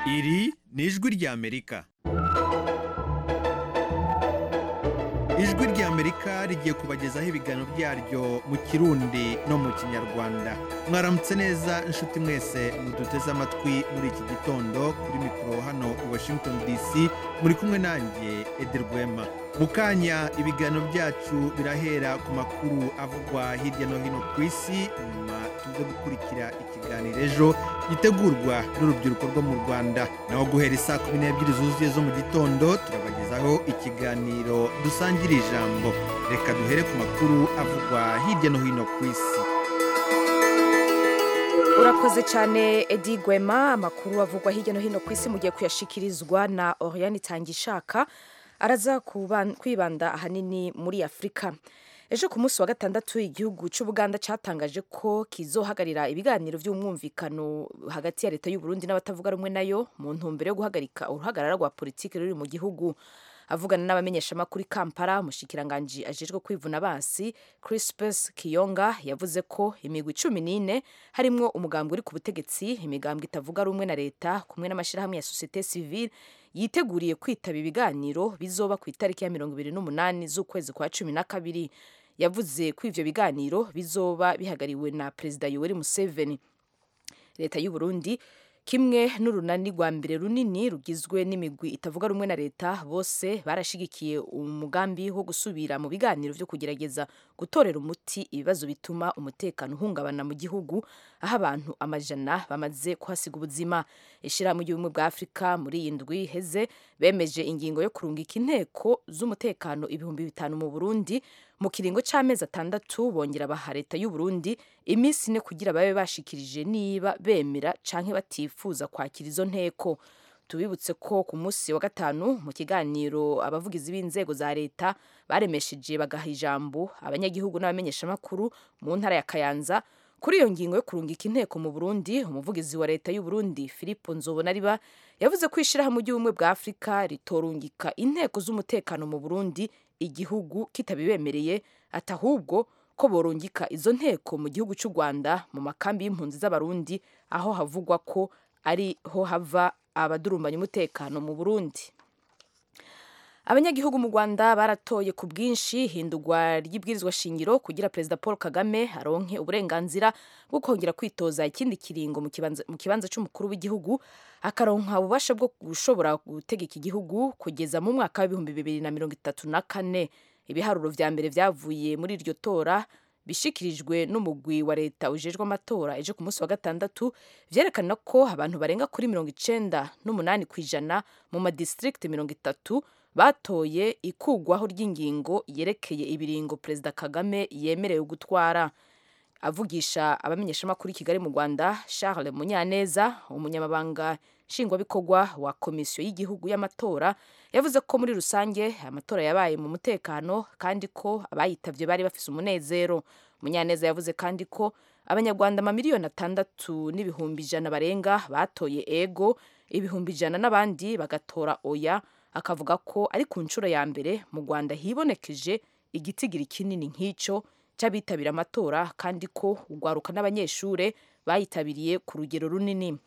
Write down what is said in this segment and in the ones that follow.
iri ni ijwi ry'amerika ijwi ry'amerika rigiye kubagezaho ibiganiro byaryo mu kirundi no mu kinyarwanda mwaramutse neza inshuti mwese muduteze amatwi muri iki gitondo kuri mikoro hano i washington dc muri kumwe nanjye edi rwema mu kanya ibiganiro byacu birahera ku makuru avugwa hirya no hino ku isi nyuma tuze gukurikira ikiganiro ejo gitegurwa n'urubyiruko rwo mu rwanda naho guhera isaa kumi n'ebyiri zuzuye zo mu gitondo turabagezaho ikiganiro dusangira ijambo reka duhere ku makuru avugwa hirya no hino ku isi urakoze cyane edi gwema amakuru avugwa hirya no hino ku isi mugiye kuyashikirizwa na oriyani itangishaka araza kuban- kwibanda ahanini muri afurika ejo ku munsi wa gatandatu igihugu cy'ubuganda cyatangaje ko kizohagarira ibiganiro by'umwumvikano hagati ya leta y'u Burundi n'abatavuga rumwe nayo mu ntumbero yo guhagarika uruhagarara rwa politiki ruri mu gihugu avugana n'abamenyeshamakuru i kampala umushikiranganji ajejwe kwivuna basi crispus kiyonga yavuze ko imigwi cumi n'ine harimwo umugambwe uri ku butegetsi imigambwe itavuga rumwe na leta kumwe n'amashyirahamwe ya sosiyete sivile yiteguriye kwitaba ibiganiro bizoba ku itariki ya mirongo ibiri n'umunani z'ukwezi kwa cumi na kabiri yavuze ko ivyo biganiro bizoba bihagariwe na perezida yoweri museveni leta y'u Burundi kimwe n'urunani rwa mbere runini rugizwe n'imigwi itavuga rumwe na leta bose barashigikiye umugambi wo gusubira mu biganiro byo kugerageza gutorera umuti ibibazo bituma umutekano uhungabana mu gihugu aho abantu amajana bamaze kuhasiga ubuzima ishyirahamwe ry'ubumwe bwa afurika muri iyi ndwi iheze bemeje ingingo yo kurungika inteko z'umutekano ibihumbi bitanu mu burundi mu kiringo cy'amezi atandatu bongera baha leta y'u Burundi iminsi ine kugira babe bashikirije niba bemera canke batifuza kwakira izo nteko tubibutse ko ku munsi wa gatanu mu kiganiro abavugizi b'inzego za leta baremesheje bagaha ijambo abanyagihugu n'abamenyeshamakuru mu ntara ya kayanza kuri iyo ngingo yo kurungika inteko mu burundi umuvugizi wa leta y'u Burundi philippe nzobonariba yavuze ko ishyirahamwe ry'ubumwe bwa afurika ritorungika inteko z'umutekano mu burundi igihugu kitabibemereye ati ahubwo ko borungika izo nteko mu gihugu cy'u rwanda mu makambi y'impunzi z'abarundi aho havugwa ko ariho hava abadurumbanya umutekano mu burundi abanyagihugu mu rwanda baratoye ku bwinshi hindurwa ry'ibwirizwa shingiro kugira perezida paul kagame aronke uburenganzira bwo kongera kwitoza ikindi kiringo mu kibanza- mu kibanza cy'umukuru w'igihugu akaronka ububasha bwo gushobora gutegeka igihugu kugeza mu mwaka w'ibihumbi bibiri na mirongo itatu na kane ibiharuro vya mbere vyavuye muri iryo tora bishikirijwe n'umugwi wa leta ujejwe amatora ejo ku munsi wa gatandatu vyerekana ko abantu barenga kuri mirongo icenda n'umunani ku ijana mu madistrikt mirongo itatu batoye ikugwaho ry'ingingo yerekeye ibiringo perezida kagame yemerewe gutwara avugisha abamenyeshamakuru i kigali mu rwanda charles munyaneza umunyamabanga nshingwabikorwa wa komisiyo y'igihugu y'amatora yavuze ko muri rusange amatora yabaye mu mutekano kandi ko abayitavye bari bafise umunezero munyaneza yavuze kandi ko abanyarwanda amamiliyoni atandatu n'ibihumbi ijana barenga batoye ego ibihumbi ijana n'abandi bagatora oya akavuga ko ari ku nshuro ya mbere mu rwanda hibonekeje igitigiri kinini nk'icyo cy'abitabira amatora kandi ko ugwaruka n'abanyeshuri bayitabiriye ku rugero runini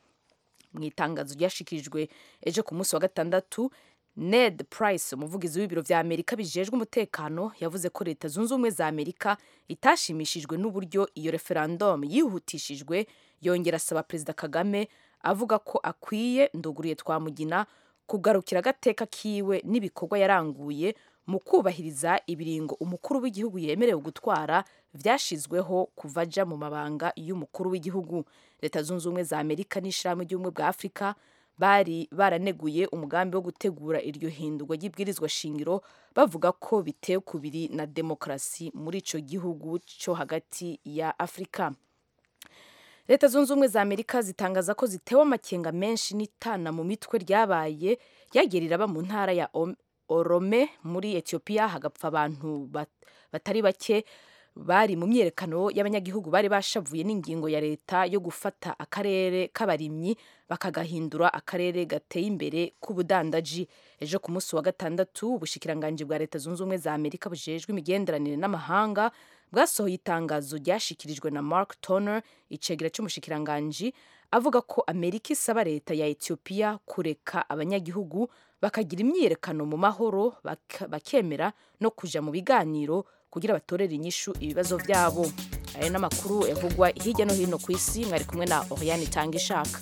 mu itangazo ryashikirijwe ejo ku munsi wa gatandatu ned price umuvugizi w'ibiro vya amerika bijejwe umutekano yavuze ko leta zunze ubumwe za amerika itashimishijwe n'uburyo iyo referendum yihutishijwe yongera asaba perezida kagame avuga ko akwiye nduguriye twamugina kugarukira agateka kiwe n'ibikorwa yaranguye mu kubahiriza ibiringo umukuru w'igihugu yemerewe gutwara vyashizweho kuva aja mu mabanga y'umukuru w'igihugu leta zunze ubumwe za amerika n'ishirahamwe ry'ubumwe bwa afurika bari baraneguye umugambi wo gutegura iryo hindurwa ry'ibwirizwa shingiro bavuga ko bitewe kubiri na demokarasi muri ico gihugu co hagati ya afurika leta zunze ubumwe za amerika zitangaza ko zitewe amakenga menshi n'itana mu mitwe ryabaye ryagiye riraba mu ntara ya Om- orome muri etiyopiya hagapfa abantu bat- batari bake bari mu myiyerekano y'abanyagihugu bari bashavuye n'ingingo ya leta yo gufata akarere k'abarimyi bakagahindura akarere gateye imbere k'ubudandaji ejo ku munsi wa gatandatu ubushikiranganji bwa leta zunze ubumwe za amerika bujejwe imigenderanire n'amahanga bwasohoye itangazo ryashikirijwe na Mark Toner icegera cy'umushikiranganji avuga ko amerika isaba leta ya etiyopiya kureka abanyagihugu bakagira imyiyerekano mu mahoro bak- bakemera no kujya mu biganiro kugira batorere inyishu ibibazo byabo ayo n'amakuru yavugwa hirya no hino ku isi mwari kumwe na oriane itanga ishaka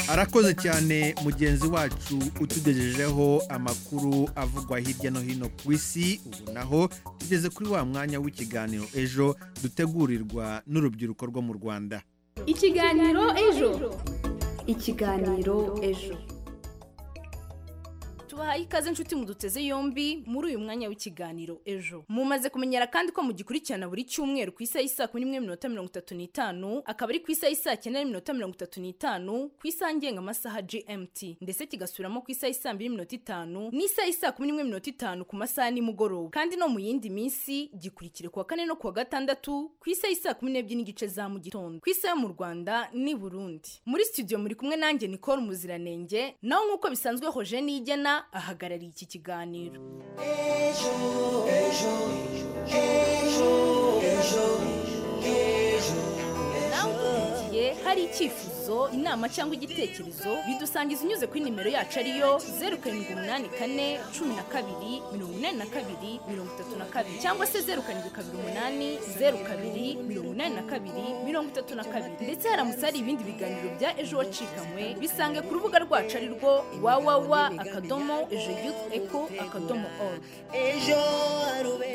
arakoze cyane mugenzi wacu utugejejeho amakuru avugwa hirya no hino ku isi ubu naho tugeze kuri wa mwanya w'ikiganiro ejo dutegurirwa n'urubyiruko rwo mu rwanda ikiganiro ejo ikiganiro ejo tubahaye ikaze inshuti muduteze yombi muri uyu mwanya w'ikiganiro ejo mumaze kumenyera kandi ko mugikurikirana buri cyumweru ku isaha y'isaa kumi n'imwe minota mirongo itatu n'itanu akaba ari ku isaha y'isaa cyenda n'iminota mirongo itatu n'itanu ku isaha ngengamasaha gmt ndetse kigasubiramo ku isaha y'isaa mbiri minota itanu n'isaha y'isaa kumi n'imwe minota itanu ku masaha ya nimugoroba kandi no mu yindi minsi gikurikire kuwa kane no kuwa gatandatu ku isaha y'isaa kumi n'ebyiri n'igice za mu gitondo ku isi yo mu rwanda n'i burundi muri studio muri kumwe nanjye nicole muziranenge naho nk'uko bisanzwe hoje nigena ahagarariye iki kiganiro nawe udukurikiye hari icyifuzo inama cyangwa igitekerezo bidusangiza unyuze kuri nimero yacu ariyo zeru karindwi umunani kane cumi na kabiri mirongo inani na kabiri mirongo itatu na kabiri cyangwa se zeru karindwi kabiri umunani zeru kabiri mirongo inani na kabiri mirongo itatu na kabiri ndetse haramutse hari ibindi biganiro bya ejo wacikanwe bisange ku rubuga rwacu ari rwo wawawa akadomo ejo yufu eko akadomo oru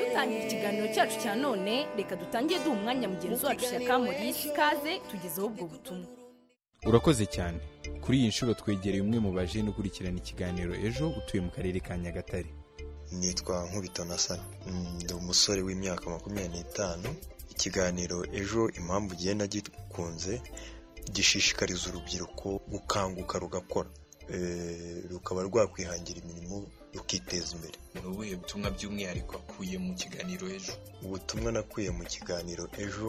dutangira ikiganiro cyacu cya none reka dutangire duha umwanya mugenzi wacu shyaka morisi ikaze tugezeho ubwo butumwa urakoze cyane kuri iyi nshuro twegereye umwe mu bajene ukurikirana ikiganiro ejo utuye mu karere ka nyagatare nitwa nkubitonasan ndi umusore w'imyaka makumyabiri n'itanu ikiganiro ejo impamvu ugenda gikunze gishishikariza urubyiruko gukanguka rugakora Eh, rukaba rwakwihangira imirimo rukiteza imbere ni ubuhe butumwa by'umwihariko akuye mu kiganiro ejo ubutumwa nakuye mu kiganiro ejo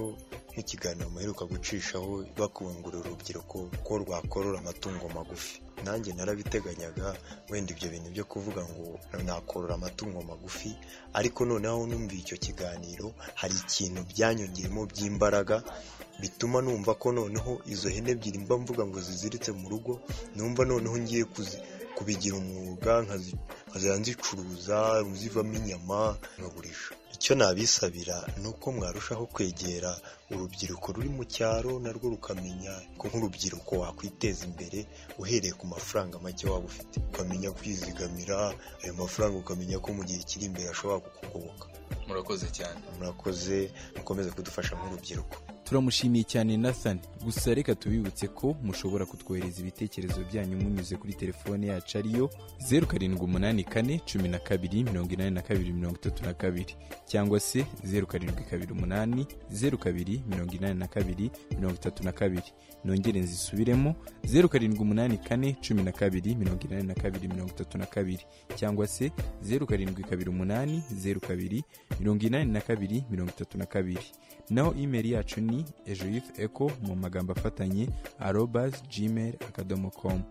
nk'ikiganiro muheruka gucishaho bakangurira urubyiruko ko rwakorora amatungo magufi nanjye narabiteganyaga wenda ibyo bintu byo kuvuga ngo nakorora amatungo magufi ariko noneho numva icyo kiganiro hari ikintu byanyongeyemo by'imbaraga bituma numva ko noneho izo hene ebyiri mba mvuga ngo ziziritse mu rugo numva noneho ngiye kuzi kubigira umwuga nkazi- nkazajya nzicuruza zivamo inyama nkagurisha icyo nabisabira ni uko mwarushaho kwegera urubyiruko ruri mu cyaro narwo rukamenya ko nk'urubyiruko wakwiteza imbere uhereye ku mafaranga make waba ufite ukamenya kwizigamira ayo mafaranga ukamenya ko mu gihe kiri imbere ashobora kukugoboka murakoze cyane murakoze mukomeze kudufasha nk'urubyiruko turamushimiye cyane nathan gusa reka tubibutse ko mushobora kutwohereza ibitekerezo byanyu munyuze kuri telefone yacu ariyo zeru karindwi umunani kane cumi na kabiri mirongo inani na kabiri mirongo itatu na kabiri cyangwa se zeru karindwi kabiri umunani zeru kabiri mirongo inani na kabiri mirongo itatu na kabiri nongere nzisubiremo zeru karindwi umunani kane cumi na kabiri mirongo inani na kabiri mirongo itatu na kabiri cyangwa se zeru karindwi kabiri umunani zeru kabiri mirongo inani na kabiri mirongo itatu na kabiri naho imeri yacu ni ejo yufu eko mu magambo afatanye arobas gmail akadomo komu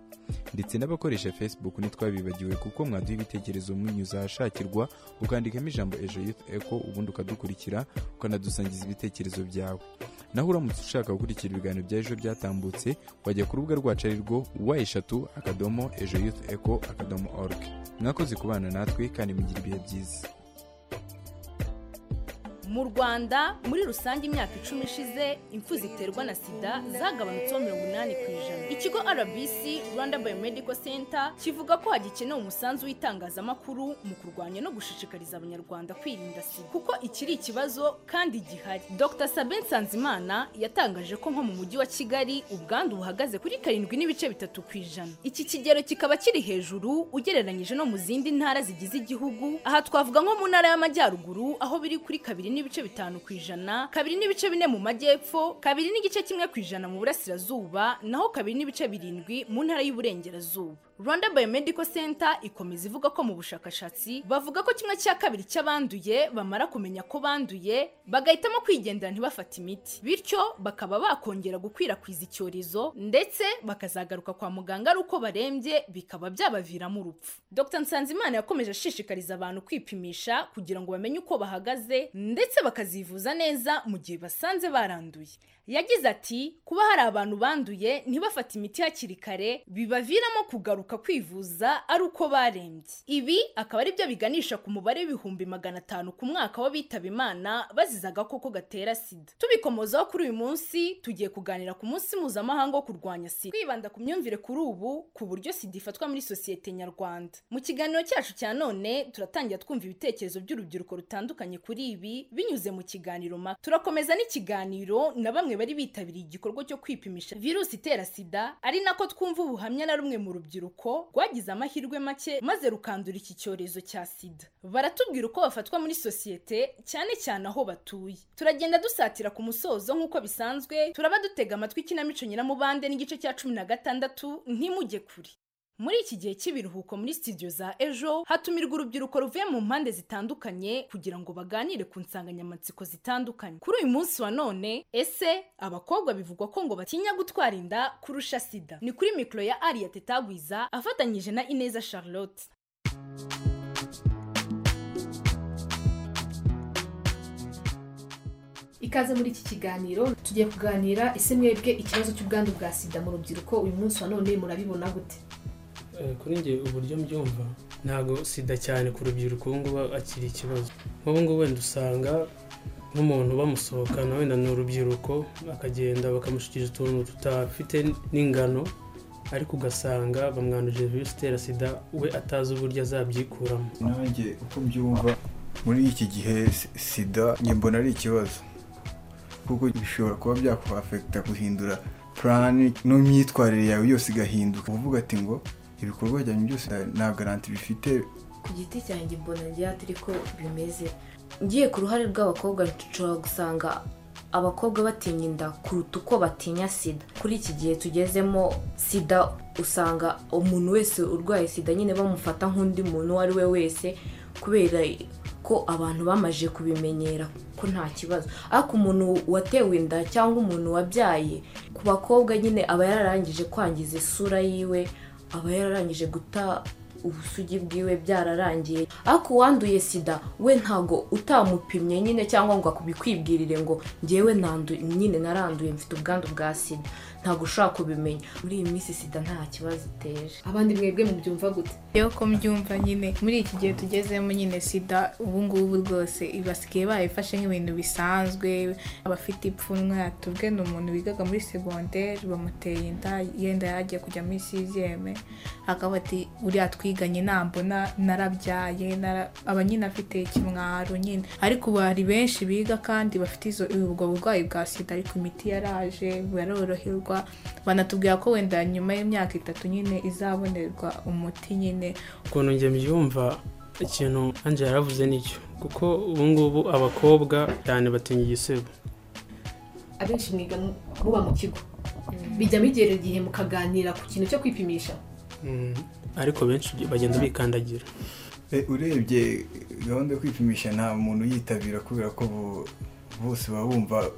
ndetse n'abakoresha facebook ntitwabibagiwe kuko mwaduha ibitekerezo munyuze ahashakirwa ukandikamo ijambo ejo yufu eko ubundi ukadukurikira ukanadusangiza ibitekerezo byawe naho uramutse ushaka gukurikira ibiganiro bya ejo byatambutse wajya ku rubuga rwacu ari rwo wa eshatu akadomo ejo yufu eko akadomo org mwakoze kubana natwe kandi mugira ibihe byiza mu rwanda muri rusange imyaka icumi ishize impfu ziterwa na sida zagabanutseho mirongo inani ku ijana ikigo rbc rwanda biomedical center kivuga ko hagikenewe umusanzu w'itangazamakuru mu kurwanya no gushishikariza abanyarwanda kwirinda sida kuko ikiri ikibazo kandi gihari dr sabe nsanzimana yatangaje ko nko mu mujyi wa kigali ubwandu buhagaze kuri karindwi n'ibice bitatu ku ijana iki kigero kikaba kiri hejuru ugereranyije no mu zindi ntara zigize igihugu aha twavuga nko mu ntara y'amajyaruguru aho biri kuri kabiri n'ibice bitanu ku ijana kabiri n'ibice bine mu majyepfo kabiri n'igice kimwe ku ijana mu burasirazuba naho kabiri n'ibice birindwi mu ntara y'uburengerazuba rwanda biomedical center ikomeza ivuga ko mu bushakashatsi bavuga ko kimwe cya kabiri cy'abanduye bamara kumenya ko banduye bagahitamo kwigendera ntibafate imiti bityo bakaba bakongera gukwirakwiza icyorezo ndetse bakazagaruka kwa muganga ari uko barembye bikaba byabaviramo urupfu dr nsanzimana yakomeje ashishikariza abantu kwipimisha kugira ngo bamenye uko bahagaze ndetse bakazivuza neza mu gihe basanze baranduye yagize ati kuba hari abantu banduye ntibafate imiti hakiri kare bibaviramo kugaruka kwivuza ari uko barembye ibi akaba ari byo biganisha ku mubare w'ibihumbi magana atanu ku mwaka w'abitaba imana bazize agakoko gatera sida tubikomozaho kuri uyu munsi tugiye kuganira ku munsi mpuzamahanga wo kurwanya sida twibanda ku myumvire kuri ubu ku buryo sida ifatwa muri sosiyete nyarwanda mu kiganiro cyacu cya none turatangira twumva ibitekerezo by'urubyiruko rutandukanye kuri ibi binyuze mu kiganiro maka turakomeza n'ikiganiro na bamwe bari bitabiriye igikorwa cyo kwipimisha virusi itera sida ari nako twumva ubuhamya na rumwe mu rubyiruko rwagize amahirwe make maze rukandura iki cyorezo cya sida baratubwira uko bafatwa muri sosiyete cyane cyane aho batuye turagenda dusatira ku musozo nk'uko bisanzwe turaba dutega amatwi ikinamico nyiramubande n'igice cya cumi na gatandatu ntimujye kure muri iki gihe cy'ibiruhuko muri studio za ejo hatumirwa urubyiruko ruvuye mu mpande zitandukanye kugira ngo baganire ku nsanganyamatsiko zitandukanye kuri uyu munsi wa none ese abakobwa bivugwa ko ngo batinya gutwara inda kurusha sida ni kuri mikoro ya ariya tetagwiza afatanyije na ineza charlotte ikaze muri iki kiganiro tugiye kuganira ese mwebwe ikibazo cy'ubwandu bwa sida mu rubyiruko uyu munsi wa none murabibona gute Eh, kuri njye uburyo mbyumva ntabwo sida cyane ku rubyiruko ubu ngubu akiri ikibazo nk'ubu ngubu wenda usanga nk'umuntu bamusohokana wenda ni urubyiruko akagenda bakamushyikiriza utuntu tutafite n'ingano ariko ugasanga bamwanduje virusi itera sida we atazi uburyo azabyikuramo nanjye uko mbyumva muri iki gihe si- sida njye mbona ari ikibazo kuko bishobora kuba byakuhafekita guhindura purani n'imyitwarire yawe yose igahinduka uvuga ati ngo ibikorwa byanyu byose nta garanti bifite ku giti cyanjye mbona ngira ati ariko bimeze ngiye ku ruhare rw'abakobwa nshobora gusanga abakobwa batinya inda kuruta uko batinya sida kuri iki gihe tugezemo sida usanga umuntu wese urwaye sida nyine bamufata nk'undi muntu uwo ari we wese kubera ko abantu bamaze kubimenyera ko nta kibazo ariko umuntu watewe inda cyangwa umuntu wabyaye ku bakobwa nyine aba yararangije kwangiza isura yiwe aba yararangije guta ubusugi bwiwe byararangiye ariko uwanduye sida we ntago utamupimye nyine cyangwa ngo akubikwibwirire ngo ngewe nandu nyine naranduye mfite ubwandu bwa sida ntabwo ushobora kubimenya muri iyi minsi sida nta kibazo iteje abandi mwebwe mubyumva gute rero ko mbyumva nyine muri iki gihe tugezemo nyine sida ubungubu rwose basigaye barayifashe nk'ibintu bisanzwe abafite ipfunwe tubwe ni umuntu wigaga muri segonderi bamuteye inda yenda yagiye kujya muri siziyeme akaba ati uriya twiganye nambona narabyaye nara- aba nyine afite ikimwaro nyine ariko ubu hari benshi biga kandi bafite izo ubwo burwayi bwa sida ariko imiti yaraje baroroherwa banatubwira ko wenda nyuma y'imyaka itatu nyine izabonerwa umuti nyine ukuntu njye mbyumva ikintu anjye yaravuze nicyo kuko ubu ngubu abakobwa cyane batinya igisebo abenshi mwiga mu- muba mu kigo bijya migera igihe mukaganira ku kintu cyo kwipimisha Mm, ariko benshi bagenda bikandagira E, urebye gahunda yo kwipimisha nta muntu uyitabira kubera ko bo- bose baba bumva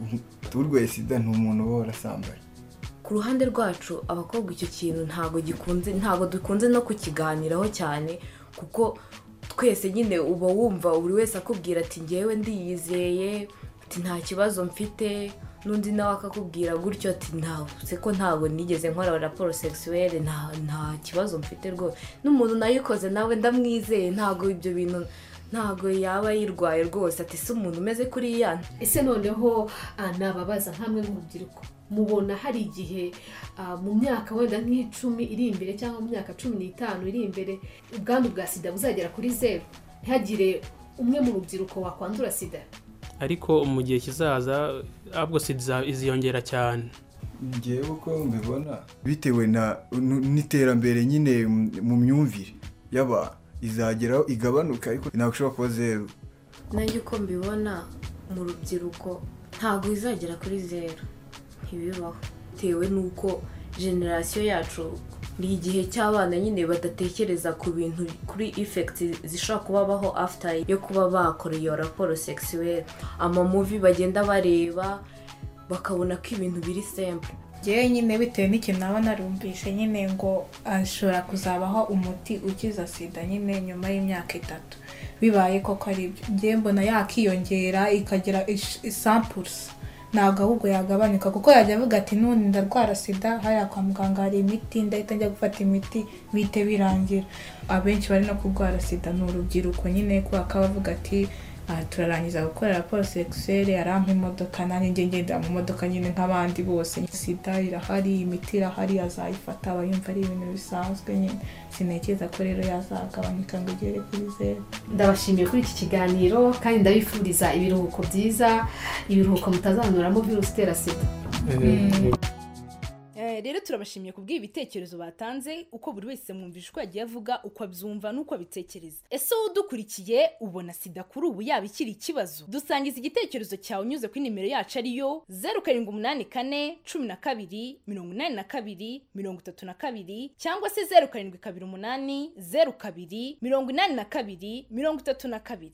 urwaye sida ni umuntu uba warasambaye ku ruhande rwacu abakobwa icyo kintu ntabwo gikunze ntabwo dukunze no kukiganiraho cyane kuko twese nyine uba wumva buri wese akubwira ati ngewe ndiyizeye ati nta kibazo mfite n'undi nawe akakubwira gutyo ati ntawe se ko ntabwo nigeze nkora raporo sekisuwere nta nta kibazo mfite rwose n'umuntu nayikoze nawe ndamwizeye ntabwo ibyo bintu ntabwo yaba yirwaye rwose ati si umuntu umeze kuriya ese noneho ah, nababaza nk'amwe nk'urubyiruko mubona hari igihe ah, mu myaka wenda nk'icumi iri imbere cyangwa mu myaka cumi n'itanu iri imbere ubwandu bwa sida buzagera kuri zeru ntihagire umwe mu rubyiruko wakwandura sida ariko mu gihe kizaza ahubwo sida iza- iziyongera cyane ngewe uko mbibona bitewe na n- n'iterambere nyine mu- mu myumvire y'abantu izageraho igabanuka ariko ntabwo ishobora kuba zeru nanjye uko mbibona mu rubyiruko ntabwo izagera kuri zeru ntibibaho bitewe n'uko generasiyo yacu ni igihe cy'abana nyine badatekereza ku bintu kuri ifekiti zishobora kubabaho after yo kuba bakora iyo raporo sekisiweri amamuvi bagenda bareba bakabona ko ibintu biri sempure ngewe nyine bitewe n'ikintu naba narumvise nyine ngo ashobora kuzabaho umuti ukiza sida nyine nyuma y'imyaka itatu bibaye koko ari ibyo ngewe mbona yakiyongera ikagira isampurusi ntabwo ahubwo yagabanyuka kuko yajya avuga ati none ndarwara sida hariya kwa muganga hari imiti ndahita njya gufata imiti bihite birangira abenshi bari no kurwara sida ni urubyiruko nyine kubera ko abavuga ati aha turarangiza gukora raporo sekiseri arampa imodoka nanjye njye ngendera mu modoka nyine nk'abandi bose sida irahari imiti irahari azayifata aba yumva ari ibintu bisanzwe nyine sintekereza ko rero yazagabanyuka ngo igere kuri zeru ndabashimiye kuri iki kiganiro kandi ndabifuriza ibiruhuko byiza ibiruhuko mutazanuramo virusi itera sida rero turabashimiye kubw'ibi bitekerezo batanze uko buri wese mwumvise uko yagiye avuga uko abyumva n'uko abitekereza ese wowe udukurikiye ubona sida kuri ubu yaba ikiri ikibazo dusangiza igitekerezo cyawe unyuze kuri nimero yacu ariyo zeru karindwi umunani kane cumi na kabiri mirongo inani na kabiri mirongo itatu na kabiri cyangwa se zeru karindwi kabiri umunani zeru kabiri mirongo inani na kabiri mirongo itatu na kabiri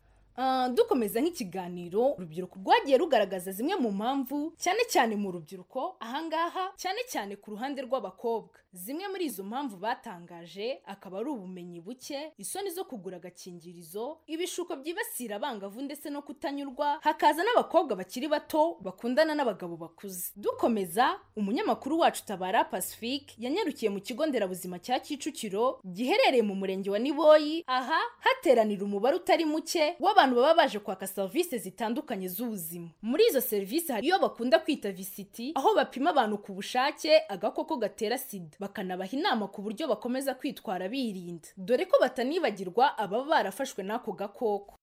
dukomeza nk'ikiganiro urubyiruko rwagiye rugaragaza zimwe mu mpamvu cyane cyane mu rubyiruko ahangaha cyane cyane ku ruhande rw'abakobwa zimwe muri izo mpamvu batangaje akaba ari ubumenyi buke isoni zo kugura agakingirizo ibishuko byibasira abangavu ndetse no kutanyurwa hakaza n'abakobwa bakiri bato bakundana n'abagabo bakuze dukomeza umunyamakuru wacu tabara pacifique yanyarukiye mu kigo nderabuzima cya kicukiro giherereye mu murenge wa niboyi aha hateranira umubare utari muke w'abantu abantu baba baje kwaka serivisi zitandukanye z'ubuzima muri izo serivisi hari iyo bakunda kwita visiti aho bapima abantu ku bushake agakoko gatera sida bakanabaha inama ku buryo bakomeza kwitwara birinda dore ko batanibagirwa ababa barafashwe n'ako gakoko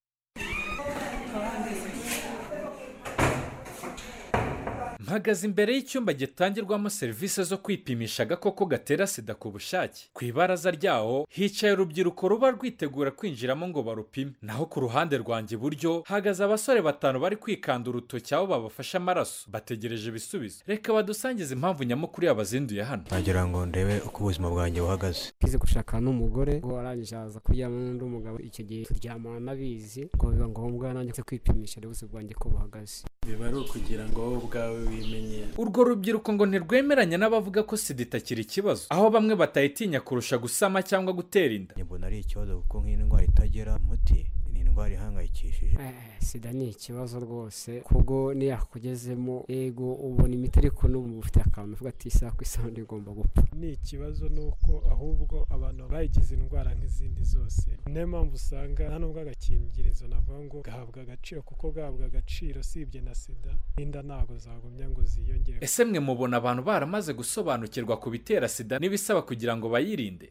mpagaze imbere y'icyumba gitangirwamo serivisi zo kwipimisha agakoko gatera sida ku bushake ku ibaraza ryawo hicaye urubyiruko ruba rwitegura kwinjiramo ngo barupime naho ku ruhande rwanjye iburyo hahagaze abasore batanu bari kwikanda urutoki aho babafashe amaraso bategereje ibisubizo reka badusangize impamvu nyamukuru yabazinduye hano nagira ngo ndebe uko ubuzima bwanjye buhagaze kize gushaka n'umugore warangije aza kuryama n'undi mugabo icyo gihe turyamana abizi ngo biba ngombwa nanjye kwipimisha rero ubuzima bwanjye ko buhagaze biba ari ukugira ngo wowe ubwawe wimenyere urwo rubyiruko ngo ntirwemeranya n'abavuga ko sida itakiri ikibazo aho bamwe batayitinya kurusha gusama cyangwa gutera inda mbona ari ikibazo kuko nk'iyi ndwara itagera umuti ni indwara ihangayikishije sida ni ikibazo rwose kuko yakugezemo yego ubona imiti ariko n'ubu ufite akantu uvuga ati isaha ku isaha ndigomba gupfa ni ikibazo ni uko ahubwo abantu bayigize indwara nk'izindi zose niyo mpamvu usanga nta n'ubwo agakingirizo navuga ngo gahabwa agaciro kuko gahabwa agaciro usibye na sida n'inda ntabwo zagumya ngo ziyongere ese mwe mubona abantu baramaze gusobanukirwa ku bitera sida n'ibisaba kugira ngo bayirinde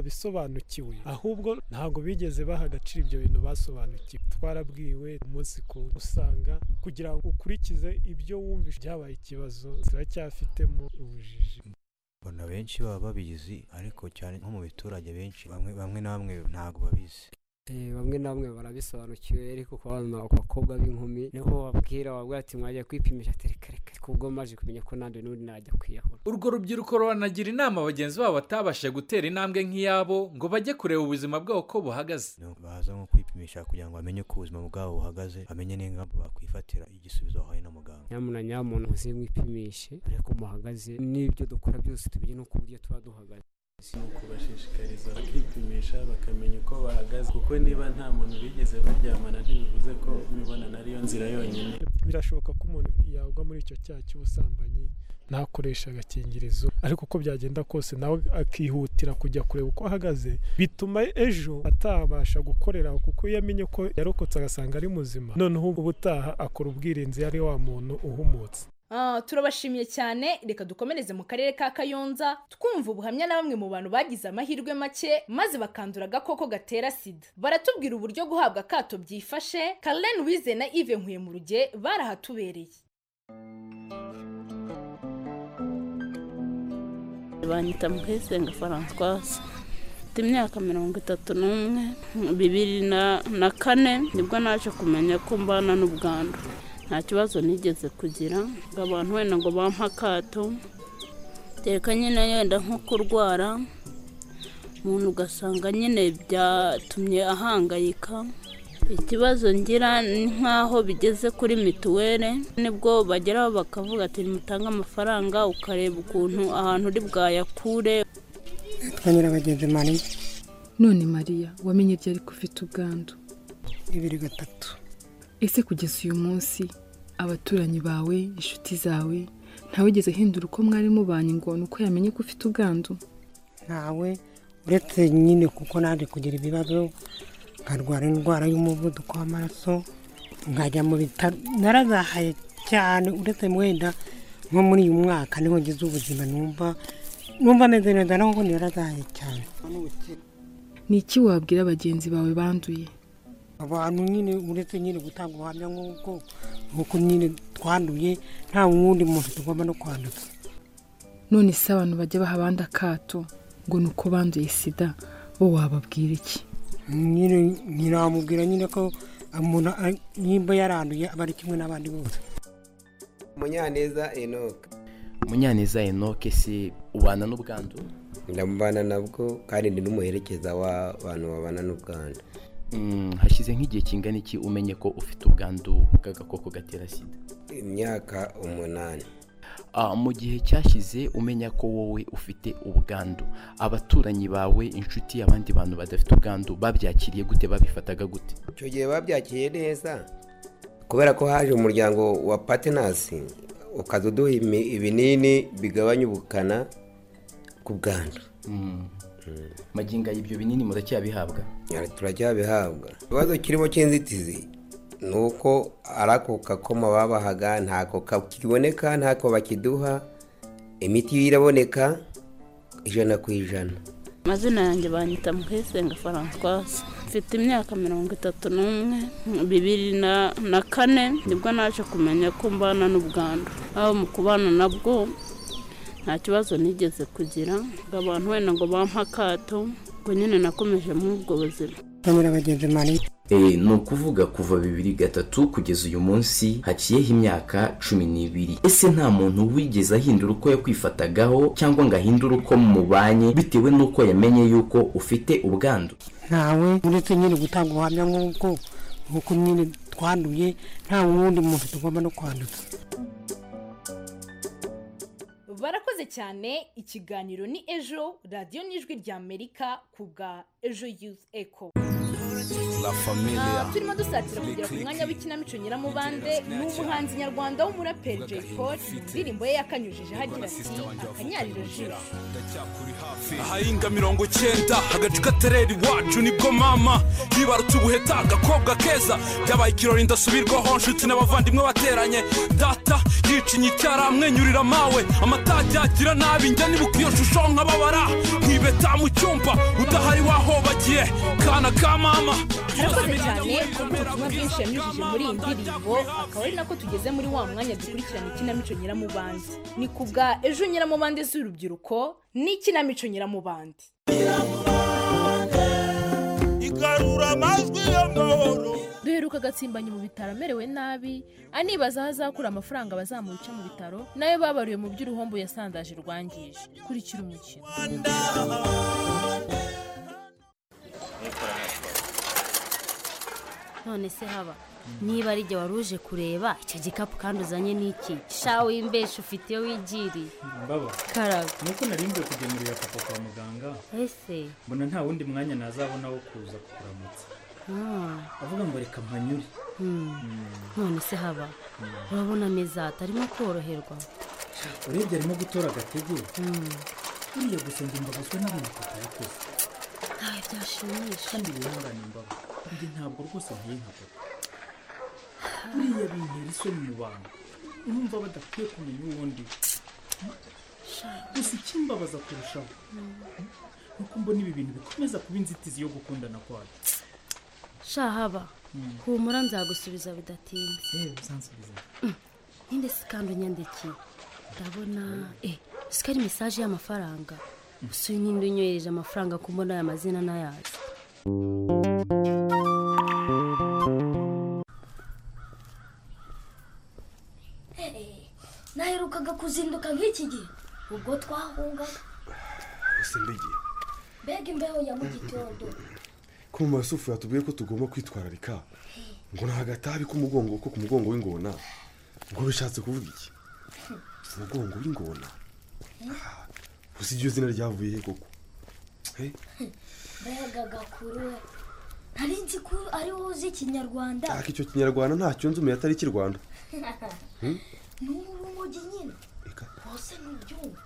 barabisobanukiwe ahubwo ntabwo bigeze baha agaciro ibyo bintu basobanukiwe twarabwiwe umunsi ku usanga kugira ngo ukurikize ibyo wumvishe byabaye ikibazo ziracyafitemo ubujiji mbona benshi baba babizi ariko cyane nko mu biturage benshi bamwe na bamwe ntabwo babizi bamwe na bamwe barabisobanukiwe ariko ku bana bakobwa b'inkumi niho babwira babwira ati mwajya kwipimisha terekareka ariko ubwo maje kumenya ko nandi n'undi najya kwiyahura urwo rubyiruko ruranagira inama bagenzi babo batabashije gutera intambwe nk'iyabo ngo bajye kureba ubuzima bwabo ko buhagaze baza nko kwipimisha kugira ngo bamenye uko ubuzima bwabo buhagaze bamenye n'ingamba bakwifatira igisubizo bahawe na muganga nyamuna nyamuntu uze mwipimishe ariko muhagaze n'ibyo dukora byose tumenye n'uko uburyo tuba duhagaze si ukubashishikariza bakipimisha bakamenya uko bahagaze kuko niba nta muntu bigeze baryamana ntibivuze ko imibonano ariyo nzira yonyine birashoboka ko umuntu yagwa muri icyo cyaha cy'ubusambanyi ntakoresha agakingirizo ariko uko byagenda kose nawe akihutira kujya kureba uko ahagaze bituma ejo atabasha gukorera aho kuko iyo amenye ko yarokotse agasanga ari muzima noneho ubutaha akora ubwirinzi yari wa muntu uhumutse turabashimiye cyane reka dukomereze mu karere ka kayonza twumva ubuhamya na bamwe mu bantu bagize amahirwe make maze bakandura agakoko gatera sida baratubwira uburyo guhabwa akato byifashe Karen wize na ive nkuye mu ruge barahatubereye banyita muhezenga francoise mfite imyaka mirongo itatu n'umwe bibiri na kane nibwo naje kumenya ko mbana n'ubwandu nta kibazo nigeze kugira ngo abantu wenda ngo bampe akato teka nyine yenda nko kurwara umuntu ugasanga nyine byatumye ahangayika ikibazo ngira ni nk'aho bigeze kuri mituweli nibwo bageraho bakavuga ati mutange amafaranga ukareba ukuntu ahantu uri bwayakure twanyura bagenzi mariya none mariya wamenye ryari ko ufite ubwandu bibiri gatatu ese kugeza uyu munsi abaturanyi bawe inshuti zawe ntawigeze ahindura uko mwari mubanye ngo ni uko yamenye ko ufite ubwandu ntawe uretse nyine kuko naje kugira ibibazo nkarwara indwara y'umuvuduko w'amaraso nkajya mu bitaro narazahaye cyane uretse mwenda nko muri uyu mwaka niho ngize ubuzima numva numva ameze neza naho ubundi narazahaye cyane ni iki wabwira bagenzi bawe banduye abantu nyine uretse nyine gutanga ubuhamya nk'ubwo nk'uko nyine twanduye nta wundi muntu tugomba no kwanduza none se abantu bajya baha abandi akato ngo ni uko banduye sida bo wababwira iki nyine ntiramubwira nyine ko umuntu ari- nimba yaranduye aba ari kimwe n'abandi bose munyaneza enoka munyaneza enoke se ubana n'ubwandu ndamubana nabwo kandi ndi n'umuherekeza w'abantu babana n'ubwandu Mm, hashize nk'igihe kingana iki umenye ko ufite ubwandu bw'agakoko gatera sida imyaka umunani Ah, mu gihe cyashize umenya ko wowe ufite ubwandu abaturanyi bawe inshuti abandi bantu badafite ubwandu babyakiriye gute babifataga gute icyo gihe babyakiriye neza kubera ko haje umuryango wa patenasi ukaza uduha imi- ibinini bigabanya ubukana ku bwandu magingo aya ibyo binini muracyabihabwa turacyabihabwa ikibazo kirimo cy'inzitizi ni uko ari ako kakoma babahaga ntako kakiboneka ntako bakiduha imiti iraboneka ijana ku ijana amazina yanjye banyita muhesenga francois mfite imyaka mirongo itatu n'umwe bibiri na- na kane nibwo naje kumenya ko mbana n'ubwandu aho mu kubana nabwo nta kibazo nigeze kugira ngo abantu wenda ngo bampe akato ngo nyine nakomeje muri ubwo buzima twanyura bagenzi mariya Eh, ni ukuvuga kuva bibiri gatatu kugeza uyu munsi haciyeho imyaka cumi n'ibiri ese nta muntu wigeze ahindura uko yakwifatagaho cyangwa ngo ahindure uko mubanye bitewe n'uko yamenye yuko ufite ubwandu ntawe uretse nyine gutanga ubuhamya nk'ubwo nk'uko nyine twanduye nta wundi muntu tugomba no kwanduza barakoze cyane ikiganiro ni ejo radiyo n'ijwi ry'amerika ku bwa ejo yuzi eko La Ah, familia. turimo dusatira kugera ku mwanya w'ikinamico nyiramubande ni umuhanzi nyarwanda w'umuraperi jay paul mu ndirimbo ye yakanyujije hagira ati akanyariro jisho ahahinga mirongo icyenda agacu katerera iwacu nibwo mama yibarutse ubuheta agakobwa keza byabaye ikirori ndasubirwaho nshuti n'abavandimwe bateranye data yicinya icyara amwenyurira mawe amata ajyagira nabi njya nibuka iyo shusho nkababara nkibeta mu cyumba udahari wahobagiye kana ka mama arakoze cyane kuko ubutumwa bwinshi yanyujije muri iyi ndirimbo akaba ari nako tugeze muri wa mwanya dukurikirana ikinamico nyiramubande ni ku bwa ejo nyiramubande z'urubyiruko n'ikinamico nyiramubande igarura amajwi y'amahoro duheruka agatsimbanye mu bitaro amerewe nabi anibaza aho azakura amafaranga bazamuca mu bitaro nayo babariwe mu by'uruhombo yasandaje rwangije kurikira umukino none se haba niba ari jye wari uje kureba icyo gikapu kandi uzanye n'iki shawe wimbeshe ufite iyo wigiriye mbaba Karabo. nuko narinze kugemurira papa kwa muganga ese mbona nta wundi mwanya nazabona wo kuza kukuramutsa ah, avuga ngo reka mpanyure hmm. none se haba urabona meza atarimo koroherwa urebye arimo gutora agatege Hmm. buriya gusa njye mbabazwa n'abana papa yakoze ntawe byashimisha kandi wihangane mbaba njye ntabwo rwose nkwiye nka papa buriya bintera isoni mu bantu urumva badakwiye kumenya uwo ndi gusa ikimbabaza kurushaho nuko mbona ibi bintu bikomeza kuba inzitizi yo gukundana kwacu sha haba Hmm. humura nzagusubiza bidatinze yewe uzansubiza ninde se kandi unyandikiye ndabona eh siko ari mesaje y'amafaranga gusa uyu ninde unyohereje amafaranga ko mbona aya mazina n'ayazi naherukaga kuzinduka nk'iki gihe ubwo twahungaga ese ndigiye mbega imbeho ya mu gitondo ko mu masufu yatubwiye ko tugomba kwitwararika ngo ni agatabi k'umugongo ko ku mugongo w'ingona ngo bishatse kuvuga iki umugongo w'ingona uzi iryo zina ryavuye he koko Eh, mbega gakuru we ntari nzi ko ari wowe uzi ikinyarwanda ariko icyo kinyarwanda ntacyo nzi umuntu atari ikirwanda Hmm? ni urumogi nyine wose ntubyumva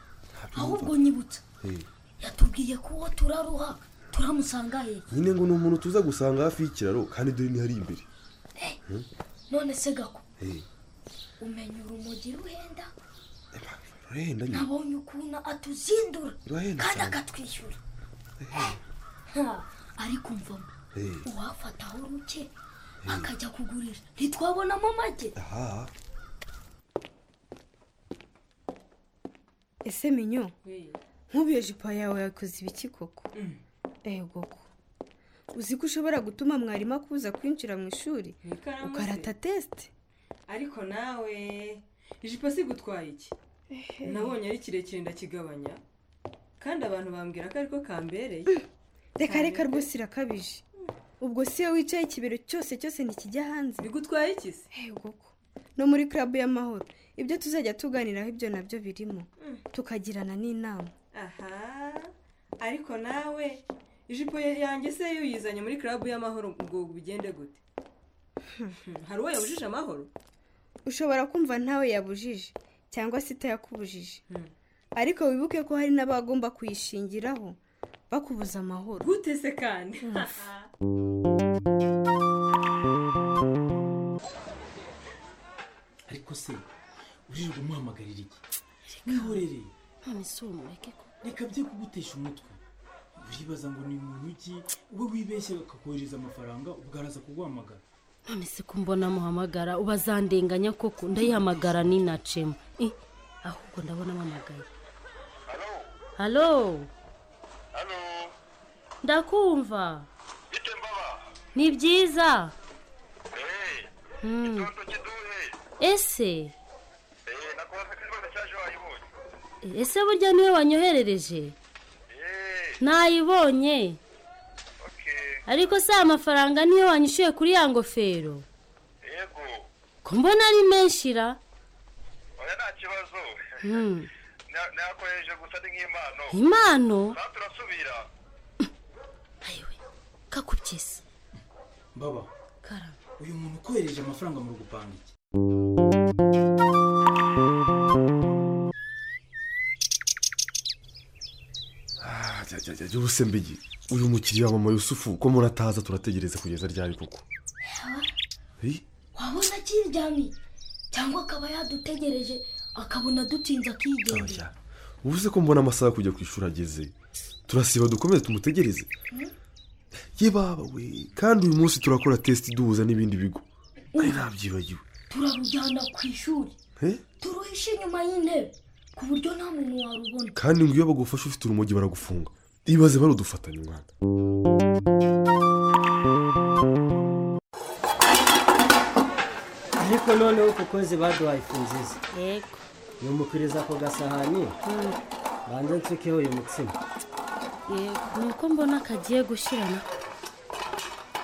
ahubwo nyibutsa Eh, yatubwiye ko uwo turaruha turamusanga hehe nyine ngo ni umuntu tuza gusanga hafi y'ikiraro kandi dore ni hari imbere Hmm? none se gako Eh, umenya urumogi ruhenda rurahenda nyine nabonye ukuntu atuzindura Rurahenda kandi cyane. akatwishyura Ha, ariko mvamo Eh, uwafataho ruke akajya kugurisha ntitwabonamo amagi aha ese minyo nk'ubu jipo yawe yakoze ibiki koko ego ko uzi ko ushobora gutuma mwarimu akuza kwinjira mu ishuri ikaramu se? ukarata tesite ariko nawe ijipo si gutwara iki nabonye ari kirekire ndakigabanya kandi abantu bambwira ko ariko kambereye reka reka rwose irakabije ubwo si iyo wicaye ikibero cyose cyose ntikijya hanze bigutwaye iki se ego ko no muri club y'amahoro ibyo tuzajya tuganiraho ibyo nabyo birimo tukagirana n'inama aha ariko nawe ijipo yanjye se yuyizanye muri club y'amahoro ubwo bigende gute hari uwo yabujije amahoro ushobora kumva ntawe yabujije cyangwa se itayakubujije ariko wibuke ko hari n'abagomba kuyishingiraho bakubuza amahoro gute se kandi ariko se ujije umuhamagarira iki mwihorere none si uwo mureke ko reka bye kugutesha umutwe uribaza ngo ni muntu uki uba wibeshye akakohereza amafaranga ubwaraza kuguhamagara none se ko mbona muhamagara ubazandenganya koko ndayihamagara ninacemo Eh, ahubwo ndabona mpamagaye halo ndakumva ni byiza Hmm. ese ese burya niwe wanyoherereje nayibonye ariko si amafaranga niyo wanyishyuye kuri ya ngofero ko mbona ari menshi ra Hmm. impano kakubyize mbaba uyu muntu ukohereje amafaranga mu gupanga iki Ah, jya jya jya byose mbigi uyu mukiriya wa mama yusufu ko murataza turategereza kugeza ryari koko Eh, wabona akiryamye cyangwa akaba yadutegereje akabona dutinze akigendera ubuze ko mbona amasaha yo kujya ku ishuri ageze turasiba dukomeze tumutegereze Hmm? ye baba we kandi uyu munsi turakora tesiti duhuza n'ibindi bigo ari nabyibagiwe turarujyana ku ishuri Eh, turuhishe inyuma y'intebe ku buryo nta muntu warubona kandi ngo iyo bagufashe ufite urumogi baragufunga ibaze barudufatanya umwana ariko noneho kukoze baduhaye ifu nziza yego yumukiriza ku gasahani Hmm. banze nsukeho uyu mutsima yego ni uko mbona kagiye gushyirana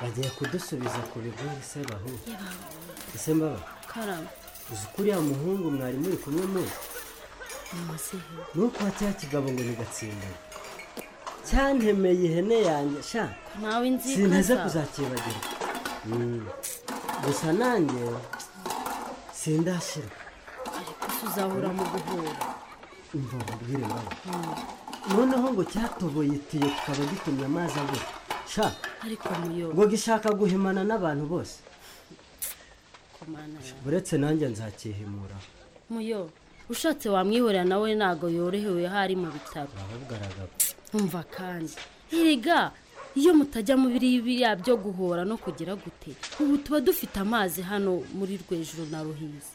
bagiye kudusubiza ku bigori se bahu Yebawe. ese mbaba karama uzi ko uriya muhungu mwari muri kumwe muzi muzihe nuko cya kigabo ngo bigatsindana cyantemeye ihene yanjye sha nawe nzi ko sinteze azaba. kuzakibagirwa Mm. gusa nanjye sindashira Gusa uzahura mu guhura umva babwire mbaba Hmm. noneho ngo cyatoboye itiyo tukaba gitumye amazi abura sha ariko muyo ngo gishaka guhimana n'abantu bose komana uretse nanjye nzakihimura muyo ushatse wamwihorera nawe ntago yorohewe aho ari mu bitaro ahubwo nkumva kandi erega iyo mutajya mu biriya biriya byo guhora no kugira gute ubu tuba dufite amazi hano muri rwejuru na ruhizi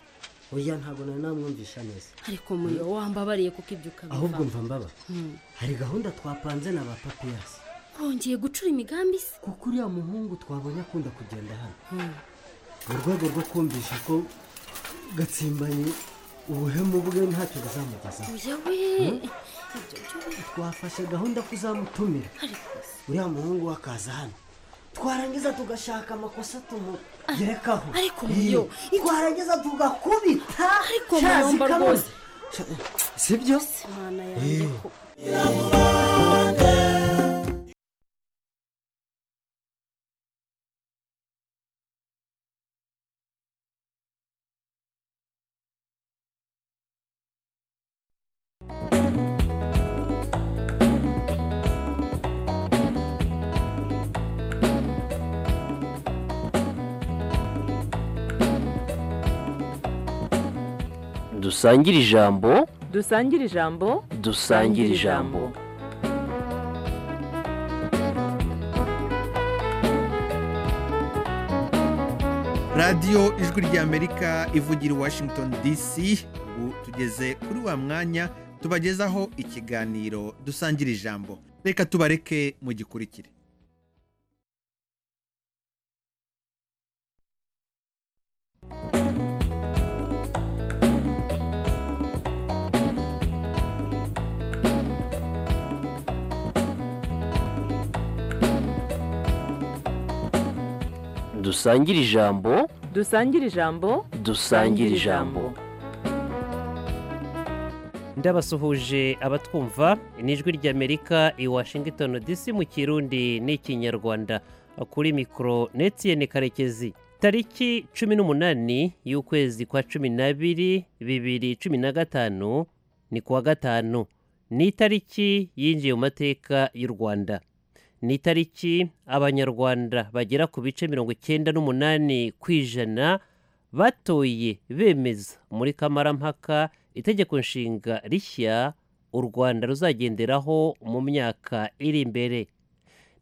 oya ntabwo nari namwumvisha neza ariko muyo wambabariye kuko ibyo ukabiva ahubwo mva mbaba Hmm. hari gahunda twapanze na ba papiyasi wongeye gucura imigambi se kuko uriya muhungu twabonye akunda kugenda hano mu rwego rwo kumvisha ko gatsimbanyi ubuhemu bwe ntacyo buzamugezaho yewe twafashe gahunda ko uzamutumira uriya muhungu we akaza hano twarangiza tugashaka amakosa tumugerekaho ariko muyo twarangiza tugakubita ariko Shazi muyomba kamoze. rwose sibyo imana Eh. yanjye ko dusangire ijambo dusangire ijambo dusangire ijambo radiyo ijwi ry'amerika ivugira i washington dc ubu tugeze kuri wa mwanya tubagezaho ikiganiro dusangira ijambo reka tubareke mugikurikire dusangire ijambo dusangire ijambo dusangire ijambo ndabasuhuje abatwumva ni ijwi ry'amerika i washington dc mu kirundi n'ikinyarwanda kuri mikoro netiyeni karekezi tariki cumi n'umunani y'ukwezi kwa cumi n'abiri bibiri cumi na gatanu ni kuwa gatanu ni itariki yinjiye mu mateka y'u rwanda ni itariki abanyarwanda bagera ku bice mirongo icyenda n'umunani ku ijana batoye bemeza muri kamarampaka itegeko nshinga rishya u rwanda ruzagenderaho mu myaka iri imbere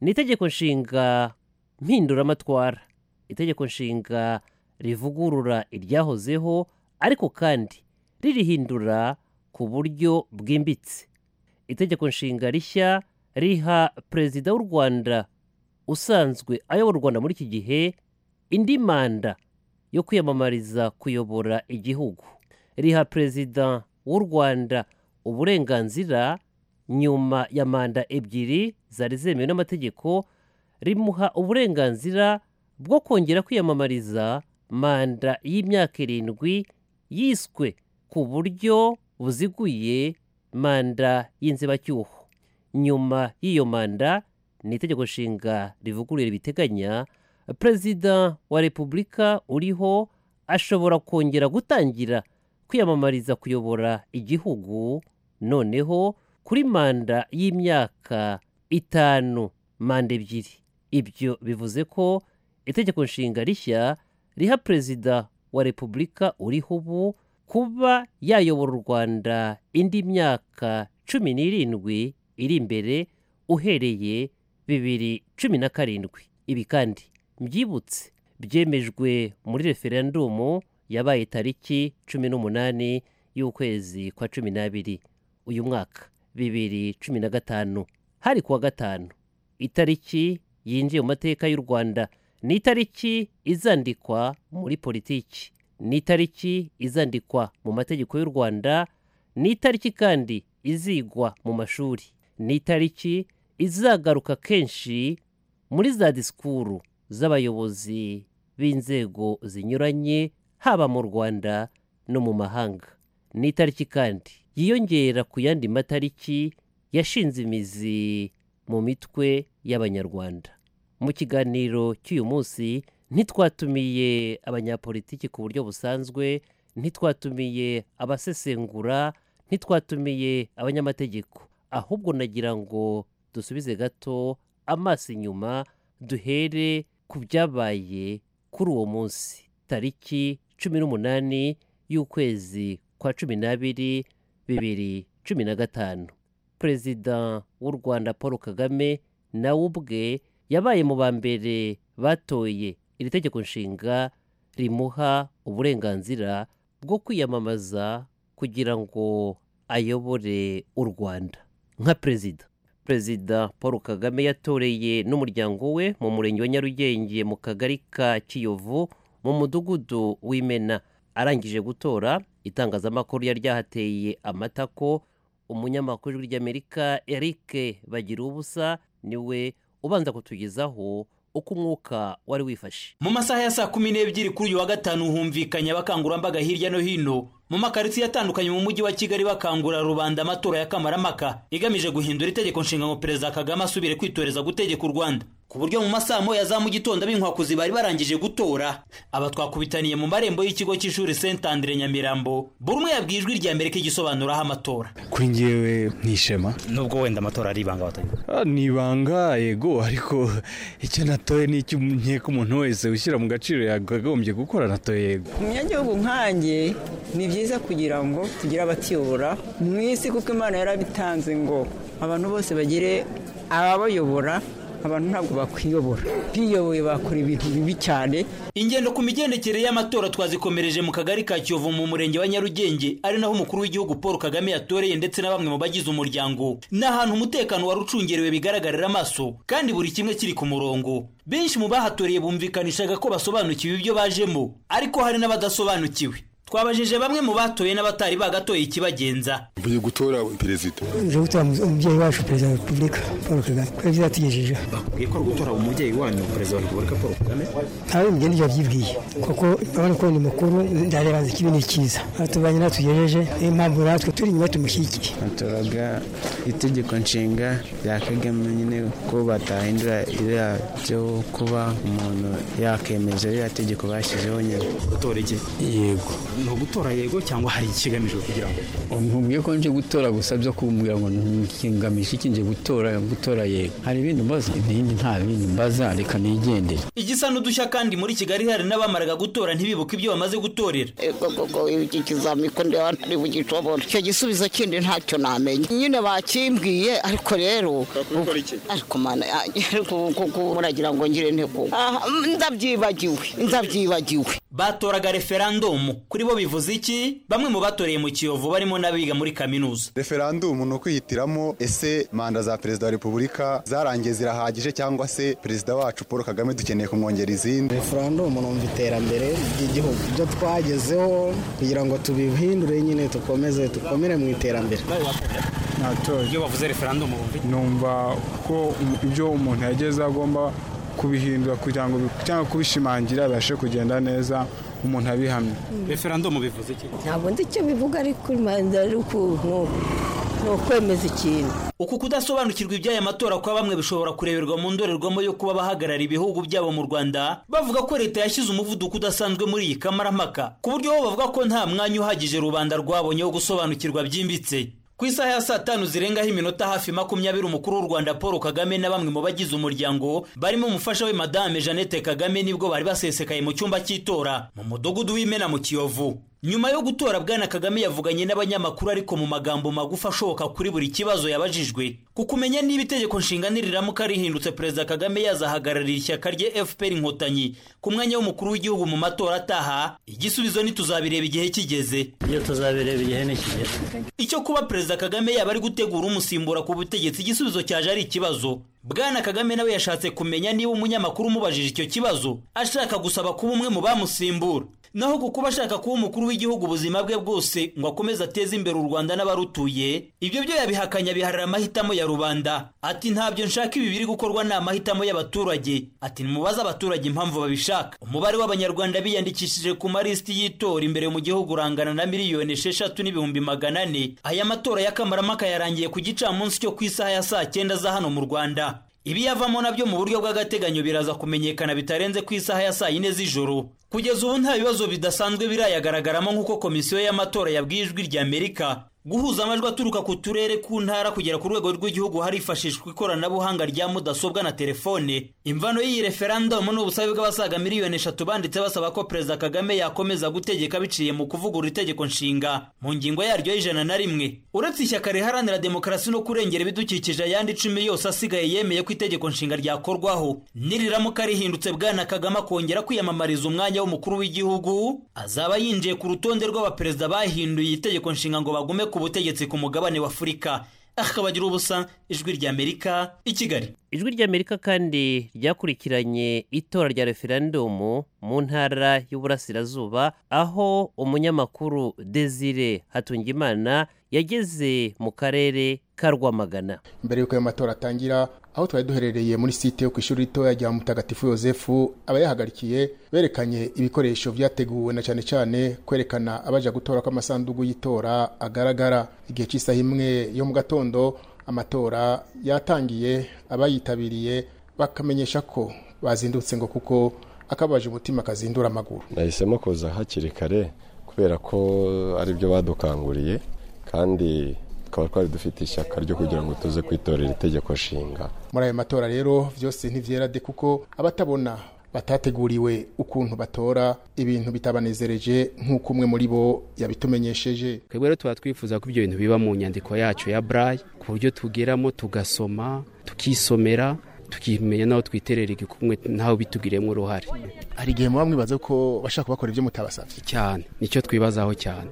ni itegeko nshinga mpinduramatwara itegeko nshinga rivugurura iryahozeho ariko kandi ririhindura ku buryo bwimbitse itegeko nshinga rishya riha perezida w'u rwanda usanzwe ayobora u rwanda muri iki gihe indi manda yo kwiyamamariza kuyobora igihugu riha perezida w'u rwanda uburenganzira nyuma ya manda ebyiri zari zemewe n'amategeko rimuha uburenganzira bwo kongera kwiyamamariza manda y'imyaka irindwi yiswe ku buryo buziguye manda y'inzibacyuho nyuma y'iyo manda ni itegeko nshinga rivugurura ibiteganya perezida wa repubulika uriho ashobora kongera gutangira kwiyamamariza kuyobora igihugu noneho kuri manda y'imyaka itanu manda ebyiri ibyo bivuze ko itegeko nshinga rishya riha perezida wa repubulika uriho ubu kuba yayobora u rwanda indi myaka cumi n'irindwi iri imbere uhereye bibiri cumi na karindwi ibi kandi mbyibutse byemejwe muri referendumu yabaye tariki cumi n'umunani y'ukwezi kwa cumi n'abiri uyu mwaka bibiri cumi na gatanu hari kuwa gatanu itariki yinjiye mu mateka y'u rwanda ni itariki izandikwa muri politiki ni itariki izandikwa mu mategeko y'u rwanda ni itariki kandi izigwa mu mashuri ni itariki izagaruka kenshi muri za disikuru z'abayobozi b'inzego zinyuranye haba mu rwanda no mu mahanga ni itariki kandi yiyongera ku yandi matariki yashinze imizi mu mitwe y'abanyarwanda mu kiganiro cy'uyu munsi ntitwatumiye abanyapolitiki ku buryo busanzwe ntitwatumiye abasesengura ntitwatumiye abanyamategeko ahubwo nagira ngo dusubize gato amaso inyuma duhere ku byabaye kuri uwo munsi tariki cumi n'umunani y'ukwezi kwa cumi n'abiri bibiri cumi na gatanu perezida w'u rwanda paul kagame nawe ubwe yabaye mu ba mbere batoye iri tegeko nshinga rimuha uburenganzira bwo kwiyamamaza kugira ngo ayobore u rwanda nka perezida perezida paul kagame yatoreye n'umuryango we mu murenge wa nyarugenge mu kagari ka kiyovu mu mudugudu w'imena arangije gutora itangazamakuru ryari ryahateye amatako umunyamakuru w'ijwi ry'amerika eric bagira ubusa niwe ubanza kutugezaho uko umwuka wari wifashe mu masaha ya saa kumi n'ebyiri kuri uyu wa gatanu humvikanye abakangurambaga hirya no hino mu makaritsiye atandukanye mu mujyi wa kigali bakangurira rubanda amatora ya kamarampaka igamije guhindura itegeko nshinga perezida kagame asubire kwitoreza gutegeka u rwanda ku buryo mu masaha moya za mu gitondo ab'inkwakuzi bari barangije gutora aba twakubitaniye mu marembo y'ikigo cy'ishuri saint andre nyamirambo buri umwe yabwiye ijwi rya mbere k'igisobanuraho amatora kuri ngewe nkishema nubwo wenda amatora ari ibanga abatanyi Ah, ni ibanga yego ariko icyo natoye ni icyo nkeka umuntu wese ushyira mu gaciro yakagombye gukora natoye yego umunyagihugu nkanjye ni byiza kugira ngo tugire abatiyobora mu isi kuko imana yarabitanze ngo abantu bose bagire ababayobora abantu ntabwo bakwiyobora biyoboye bakora ibintu bibi cyane ingendo ku migendekere y'amatora twazikomereje mu kagari ka kiyovu mu murenge wa nyarugenge ari naho umukuru w'igihugu paul kagame yatoreye ndetse na bamwe mu bagize umuryango ni ahantu umutekano wari ucungerewe bigaragarira amaso kandi buri kimwe kiri ku murongo benshi mu bahatoreye bumvikanishaga ko basobanukiwe ibyo bajemo ariko hari n'abadasobanukiwe twabajije bamwe mu batoye n'abatari bagatoye ikibagenza mvuye gutora perezida uje gutora umubyeyi wacu perezida wa repubulika paul kagame kubera ibyo yatugejeje bakwiye ko ari gutora umubyeyi wanyu perezida wa repubulika paul kagame ntawe mugenda ibyo yabyibwiye kuko urabona ko ni mukuru ndareba nzi ko ibi ni icyiza aratubanye natugejeje niyo mpamvu natwe turi inyuma tumushyigikiye batoraga itegeko nshinga rya kagame nyine ko batahindura iriya byo kuba umuntu yakemeza iriya tegeko bashyizeho nyine gutora iki yego ni ugutora yego cyangwa hari ikigamijwe kugira ngo ntubwiye ko nje gutora gusa byo kumbwira ngo ngamije iki nje gutora gutora yego hari ibindi mbaza ibindi nta bindi mbaza reka nigendere igisa n'udushya kandi muri kigali hari n'abamaraga gutora ntibibuke ibyo bamaze gutorera gogo iki kizami ko ndeba ntari bugicobora icyo gisubizo kindi ntacyo namenya nyine bakimbwiye ariko rero ariko mana yanjye muragira ngo ngire ntego ndabyibagiwe ndabyibagiwe batoraga referandumu kuri bo bivuze iki bamwe mu batoreye mu kiyovu barimo n'abiga muri kaminuza referandumu ni ukwihitiramo ese manda za perezida wa repubulika zarangiye zirahagije cyangwa se perezida wacu paul kagame dukeneye kumwongera izindi referandumu numva iterambere ry'igihugu ibyo twagezeho kugira ngo tubihindure nyine tukomeze dukomere mu iterambere iyo bavuze referandumu numva ko ibyo umuntu yageze agomba kubihindura kugira ngo cyangwa kubishimangira bibashe kugenda neza umuntu abihamye referandumu bivuze iki ntabwo nzi icyo bivuga ariko imanza ari ukuntu ni ukwemeza ikintu uku kudasobanukirwa iby'aya matora kwa bamwe bishobora kureberwa mu ndorerwamo yo kuba abahagarara ibihugu byabo mu rwanda bavuga ko leta yashyize umuvuduko udasanzwe muri iyi kamarampaka ku buryo bo bavuga ko nta mwanya uhagije rubanda rwabonye wo gusobanukirwa byimbitse ku isaha ya saa tanu zirengaho iminota hafi makumyabiri umukuru w'u rwanda paul kagame na bamwe mu bagize umuryango barimo umufasha we madame jeannette kagame nibwo bari basesekaye mu cyumba cy'itora mu mudugudu w'imena mu kiyovu nyuma yo gutora bwana kagame yavuganye n'abanyamakuru ariko mu magambo magufi ashoboka kuri buri kibazo yabajijwe ku kumenya niba itegeko nshinga niriramuka rihindutse perezida kagame yazahagararira ishyaka rye fpr inkotanyi ku mwanya w'umukuru w'igihugu mu matora ataha igisubizo ntituzabireba igihe kigeze iyo tuzabireba igihe nikigera icyo kuba perezida kagame yaba ari gutegura umusimbura ku butegetsi igisubizo cyaje ari ikibazo bwana kagame nawe yashatse kumenya niba umunyamakuru umubajije icyo kibazo ashaka gusaba kuba umwe mu bamusimbura naho ku kuba ashaka kuba umukuru w'igihugu ubuzima bwe bwose ngo akomeze ateze imbere u rwanda n'abarutuye ibyo byo yabihakanya biharira amahitamo ya rubanda ati ntabyo nshaka ibi biri gukorwa ni amahitamo y'abaturage ati nimubaze abaturage impamvu babishaka umubare w'abanyarwanda biyandikishije ku malisiti y'itora imbere mu gihugu urangana na miliyoni esheshatu n'ibihumbi magana ane aya matora y'akamaramaka yarangiye ku gicamunsi cyo ku isaha ya saa cyenda za hano mu rwanda ibiyavamo nabyo mu buryo bw'agateganyo biraza kumenyekana bitarenze ku isaha ya saa yine z'ijoro kugeza ubu nta bibazo bidasanzwe birayagaragaramo nk'uko komisiyo y'amatora yabwiye ijwi rya amerika guhuza amajwi aturuka ku turere ku ntara kugera ku rwego rw'igihugu harifashishwa ikoranabuhanga rya mudasobwa na telefone imvano y'iyi referandumu ni ubusabe bw'abasaga miliyoni eshatu banditse basaba ko perezida kagame yakomeza gutegeka biciye mu kuvugurura itegeko nshinga mu ngingo yaryo y'ijana na rimwe uretse ishyaka riharanira demokarasi no kurengera ibidukikije ayandi icumi yose asigaye yemeye ko itegeko nshinga ryakorwaho niriramuka rihindutse bwana kagame akongera kwiyamamariza umwanya w'umukuru w'igihugu azaba yinjiye ku rutonde rw'abaperezida bahinduye itegeko nshinga ngo bagume ku butegetsi ku mugabane wa afurika akabagira ubusa ijwi rya amerika i kigali ijwi ry'amerika kandi ryakurikiranye itora rya referendumu mu ntara y'uburasirazuba aho umunyamakuru desire hatungimana yageze mu karere ka rwamagana mbere y'uko ayo matora atangira aho twari duherereye muri site yo ku ishuri ritoya rya mutagatifu yosefu abayahagarikiye berekanye ibikoresho byateguwe na cyane cyane kwerekana abaja gutora ko amasanduku y'itora agaragara igihe cy'isaha imwe yo mu gatondo amatora yatangiye abayitabiriye bakamenyesha ko bazindutse ngo kuko akabaje umutima kazindura amaguru nahisemo kuza hakiri kare kubera ko ari byo badukanguriye kandi tukaba twari dufite ishyaka ryo kugira ngo tuze kwitorera itegeko nshinga muri ayo matora rero byose ntibyerade kuko abatabona batateguriwe ukuntu batora ibintu bitabanezereje nk'uko umwe muri bo yabitumenyesheje twebwe rero tuba twifuza ko ibyo bintu biba mu nyandiko yacu ya burayi ku buryo tugeramo tugasoma tukisomera tukimenya n'aho twiterera igikumwe ntawe bitugiremo uruhare hari igihe muba mwibaza ko bashaka kubakora ibyo mutabasabye cyane nicyo twibazaho cyane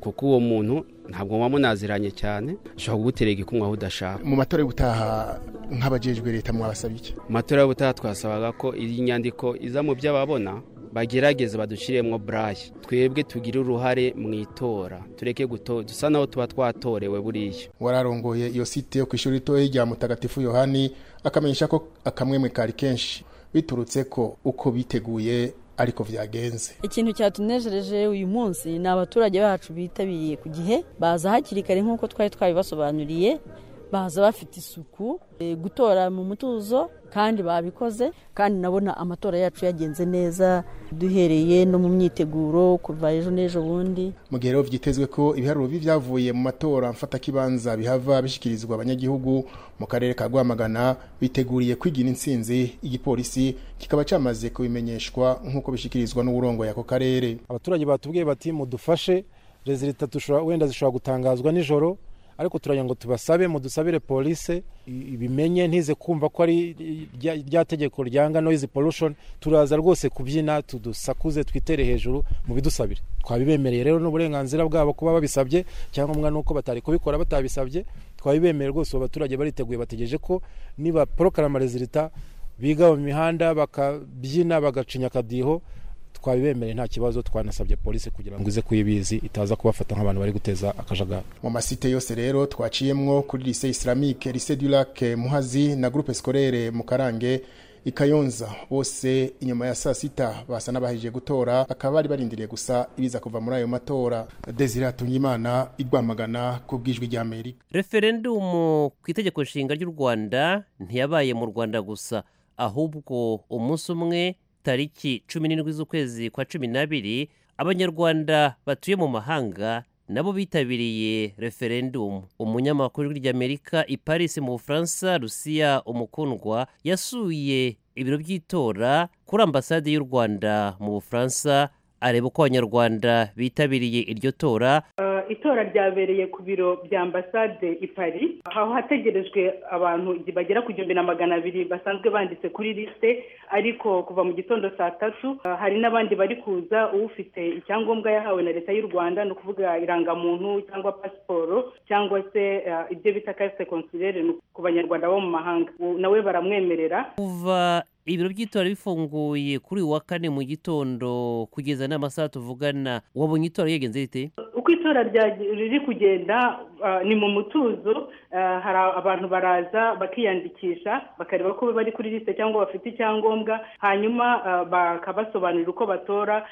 kuko uwo muntu ntabwo muba munaziranye cyane ushobora kugutera igikumwe aho udashaka mu matora y'ubutaha nk'abajejwe leta mwabasabye iki mu matora y'ubutaha twasabaga ko iyi nyandiko iza mu byo ababona bagerageze badushiremo burayi twebwe tugire uruhare mu itora tureke guto dusa naho tuba twatorewe buriya wararongoye iyo site yo ku ishuri ritoya rya mutagatifu yohani akamenyesha ko akamwemwe kari kenshi biturutse ko uko biteguye ariko byagenze ikintu cyatunejereje uyu munsi ni abaturage bacu bitabiriye ku gihe baza hakiri kare nk'uko twari twabibasobanuriye baza bafite isuku gutora mu mutuzo kandi babikoze kandi nabona amatora yacu yagenze neza duhereye no mu myiteguro kuva ejo n'ejo bundi mu gihe rero byitezwe ko ibiharuro by'ibyavuye mu matora mfatakibanza bihava bishyikirizwa abanyagihugu mu karere ka rwamagana biteguriye kwigira insinzi igipolisi kikaba cyamaze kubimenyeshwa nk'uko bishyikirizwa n'uburongo y'ako karere abaturage batubwiye bati mudufashe rezilita wenda zishobora gutangazwa nijoro ariko turagira ngo tubasabe mudusabire polise ibimenye ntize kumva ko ari rya tegeko ryanga noise pollution turaza rwose kubyina tudusakuze twitere hejuru mu bidusabire twabibemereye rero n'uburenganzira bwabo kuba babisabye cyangwa nuko batari kubikora batabisabye twabibemereye rwose abo baturage bariteguye bategereje ko niba porokarama rezilita biga mu mihanda bakabyina bagacinya akadiho twabibemereye nta kibazo twanasabye polisi kugira ngo ize kuyibizi itaza kubafata nk'abantu bari guteza akajagari mu masite yose rero twaciyemwo kuri lise islamique lise du lac muhazi na groupe scolaire mu karange ikayonza bose inyuma ya saa sita basa n'abahejije gutora bakaba bari barindiriye gusa ibiza kuva muri ayo matora desire hatungimana igwamagana ku bwijwi rya amerika referendumu ku itegeko nshinga ry'u rwanda ntiyabaye mu rwanda gusa ahubwo umunsi umwe tariki cumi n'indwi z'ukwezi kwa cumi n'abiri abanyarwanda batuye mu mahanga nabo bitabiriye referendumu umunyamakuru ry'amerika i paris mu bufaransa rusiya umukundwa yasuye ibiro by'itora kuri ambasade y'u rwanda mu bufaransa areba uko abanyarwanda bitabiriye iryo tora itora ryabereye ku biro bya ambasade i pari aho hategerejwe abantu bagera ku gihumbi na magana abiri basanzwe banditse kuri lisite ariko kuva mu gitondo saa tatu hari n'abandi bari kuza ufite icyangombwa yahawe na leta y'u rwanda ni ukuvuga irangamuntu cyangwa pasiporo cyangwa se ibyo bita karite konsilere ku banyarwanda bo mu mahanga nawe baramwemerera kuva ibiro by'itora bifunguye kuri uyu wa kane mu gitondo kugeza n'amasaha tuvugana wabonye itora yagenze rite uko itora riri kugenda ni mu mutuzo hari abantu baraza bakiyandikisha bakareba ko bari kuri lisite cyangwa bafite icyangombwa hanyuma bakabasobanurira uko batora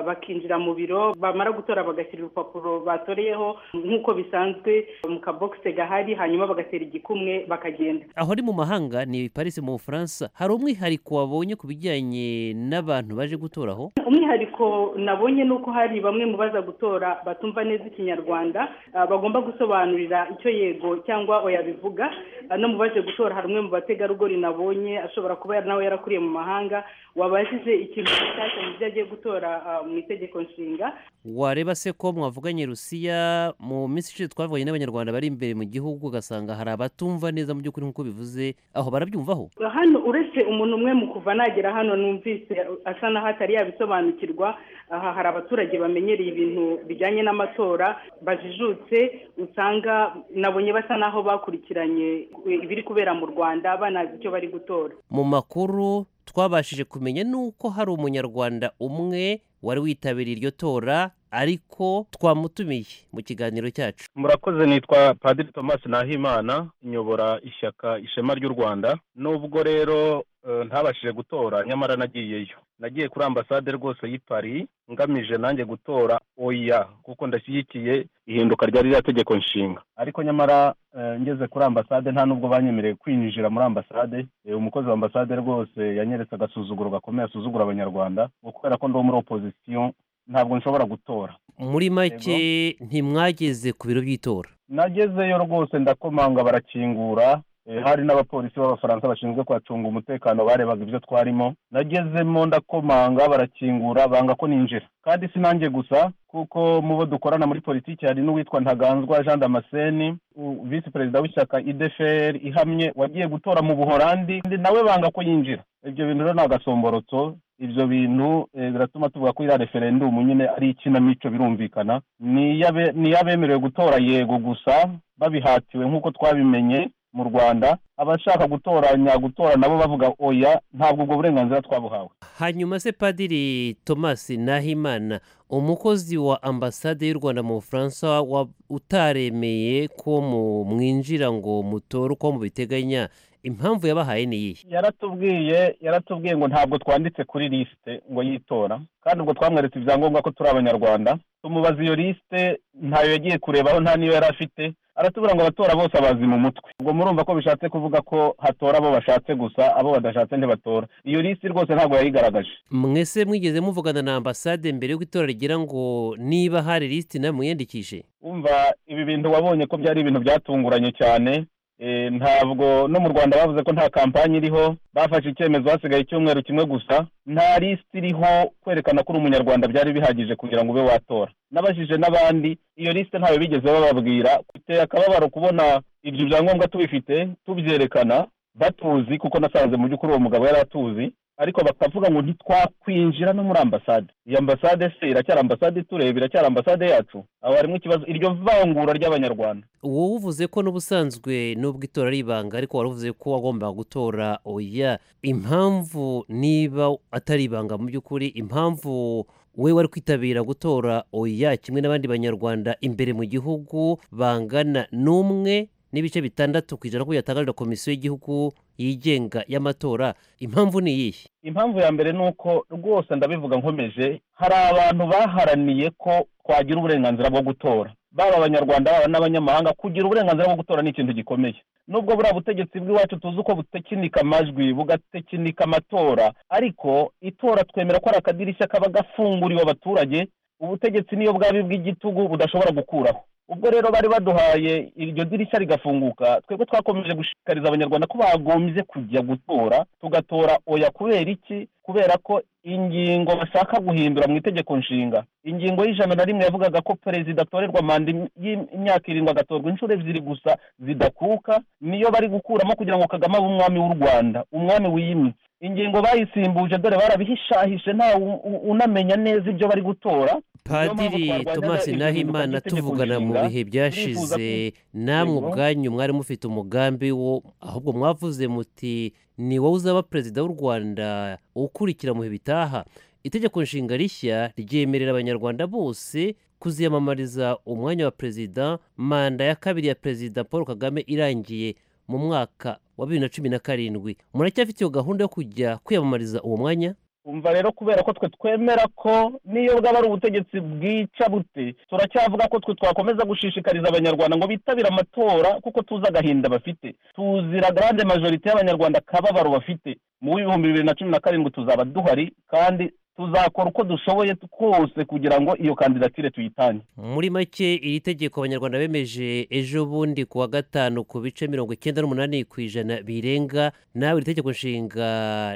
bakinjira mu biro bamara gutora bagashyira urupapuro batoreyeho nk'uko bisanzwe mu kabogisi gahari hanyuma bagatera igikumwe bakagenda aho ari mu mahanga ni parisi mu bufaransa hari umwihariko wabonye ku bijyanye n'abantu baje gutoraho umwihariko nabonye ni uko hari bamwe mu baza gutora batumva neza ikinyarwanda bagomba gusobanurira icyo yego cyangwa oya bivuga no mu baje gutora hari umwe mu bategarugori nabonye ashobora kuba nawe yarakuriye mu mahanga wabajije ikintu gishyashya mu byo agiye gutora mu itegeko nshinga wareba se ko mwavuganye rusiya mu minsi ishize twavuganye n'abanyarwanda bari imbere mu gihugu ugasanga hari abatumva neza mu by'ukuri nk'uko bivuze aho barabyumvaho hano uretse umuntu umwe mu kuva nagera hano numvise asa n'aho atari yabisobanukirwa aha hari abaturage bamenyereye ibintu bijyanye n'amatora amatora bajijutse usanga nabonye basa n'aho bakurikiranye ibiri kubera mu rwanda banazi icyo bari gutora mu makuru twabashije kumenya ni uko hari umunyarwanda umwe wari witabiriye iryo tora ariko twamutumiye mu kiganiro cyacu murakoze nitwa padiri thomas nahimana nyobora ishyaka ishema ry'u rwanda nubwo rero eh, ntabashije gutora nyamara nagiyeyo nagiye kuri ambasade rwose y'i paris ngamije nanjye gutora oya kuko ndashyigikiye ihinduka rya ririya tegeko nshinga ariko nyamara eh, ngeze kuri ambasade nta nubwo banyemereye kwinjira muri ambasade Eh, umukozi wa ambasade rwose yanyeretse agasuzuguro gakomeye asuzugura abanyarwanda ngo kubera ko ndi uwo muri opozisiyo ntabwo nshobora gutora muri make ntimwageze ku biro by'itora nagezeyo rwose ndakomanga barakingura Eh, hari n'abapolisi b'abafaransa bashinzwe kuhacunga umutekano barebaga ibyo twarimo nagezemo ndakomanga barakingura banga ko ninjira kandi si nanjye gusa kuko mu bo dukorana muri politiki hari n'uwitwa ntaganzwa jean damascene u- visi perezida w'ishyaka idfr ihamye wagiye gutora mu buhorandi kandi nawe banga ko yinjira ibyo bintu rero ni agasomborotso ibyo bintu eh, biratuma tuvuga ko iriya referendumu nyine ari ikinamico birumvikana ni iy'abe- ni iy'abemerewe gutora yego gusa babihatiwe nk'uko twabimenye mu rwanda abashaka gutoranya gutora nabo bavuga oya ntabwo ubwo burenganzira twabuhawe hanyuma se padiri thomas nahimana umukozi wa ambasade y'u rwanda mu bufaransa wa- utaremeye ko mu- mwinjira ngo mutore uko mubiteganya impamvu yabahaye ni iyihe yaratubwiye yaratubwiye ngo ntabwo twanditse kuri lisite ngo yitora kandi ubwo twamweretse ibyangombwa ko turi abanyarwanda tumubaza iyo lisite ntayo yagiye kurebaho nta n'iyo yari afite aratubwira ngo abatora bose abazi mu mutwe ubwo murumva ko bishatse kuvuga ko hatora abo bashatse gusa abo badashatse ntibatora iyo lisite rwose ntabwo yayigaragaje mwese mwigeze muvugana na ambasade mbere y'uko itora rigira ngo niba hari lisiti nawe mwiyandikishe umva ibi bintu wabonye ko byari ibintu byatunguranye cyane Eh, ntabwo no mu rwanda bavuze ko nta kampanyi iriho bafashe icyemezo hasigaye icyumweru kimwe gusa nta lisiti iriho kwerekana ko uri umunyarwanda byari bihagije kugira ngo ube watora nabajije n'abandi iyo lisite ntayo bigeze bababwira biteye akababaro kubona ibyo byangombwa tubifite tubyerekana batuzi kuko nasanze mu by'ukuri uwo mugabo yari atuzi ariko bakavuga ngo ntitwakwinjira no muri ambasade iyi ambasade se iracyari ambasade itureba iracyari ambasade yacu aho harimo ikibazo iryo vangura ry'abanyarwanda wowe uvuze ko n'ubusanzwe n'ubwo itora ari ibanga ariko wari uvuze ko wagombaga gutora oya impamvu niba atari ibanga mu by'ukuri impamvu we wari kwitabira gutora oya kimwe n'abandi banyarwanda imbere mu gihugu bangana n'umwe n'ibice bitandatu ku ijana ko yatangarira komisiyo y'igihugu yigenga y'amatora impamvu ni iyihe impamvu ya mbere ni uko rwose ndabivuga nkomeje hari abantu baharaniye ko twagira uburenganzira bwo gutora baba abanyarwanda baba n'abanyamahanga kugira uburenganzira bwo gutora ni ikintu gikomeye nubwo buriya butegetsi bw'iwacu tuzi uko butekinika amajwi bugatekinika amatora ariko itora twemera ko ari akadirishya kaba gafunguriwe abaturage ubutegetsi niyo bwaba bw'igitugu budashobora gukuraho ubwo rero bari baduhaye iryo dirishya rigafunguka twebwe twakomeje gushishikariza abanyarwanda ko bagombye kujya gutora tugatora oya kubera iki kubera ko ingingo bashaka guhindura mu itegeko nshinga ingingo y'ijana na rimwe yavugaga ko perezida atorerwa manda im- y'imyaka irindwi agatorwa inshuro ebyiri gusa zidakuka niyo bari gukuramo kugira ngo kagame abe umwami w'u rwanda umwami wiyimitse ingingo bayisimbuje dore barabihishahishe ntawe u- u- unamenya neza ibyo bari gutora padiri thomas nahimana tuvugana mu bihe byashize namwe ubwanyu mwari mufite umugambi wo ahubwo mwavuze muti ni wowe uzaba perezida w'u rwanda ukurikira mu bihe bitaha itegeko nshinga rishya ryemerera abanyarwanda bose kuziyamamariza umwanya wa perezida manda ya kabiri ya perezida paul kagame irangiye mu mwaka wa bibiri na cumi na karindwi muracyafite iyo gahunda yo kujya kwiyamamariza uwo mwanya umva rero kubera ko twe twemera ko n'iyo bwaba ari ubutegetsi bwica bute turacyavuga ko twe twakomeza gushishikariza abanyarwanda ngo bitabire amatora kuko tuzi agahinda bafite tuzira grande majorite y'abanyarwanda akababaro bafite mu w'ibihumbi bibiri na cumi na karindwi tuzaba duhari kandi tuzakora uko dushoboye kose kugira ngo iyo kandidatire tuyitange muri make iri tegeko abanyarwanda bemeje ejo bundi ku wa gatanu ku bice mirongo icyenda n'umunani ku ijana birenga nawe iri tegeko nshinga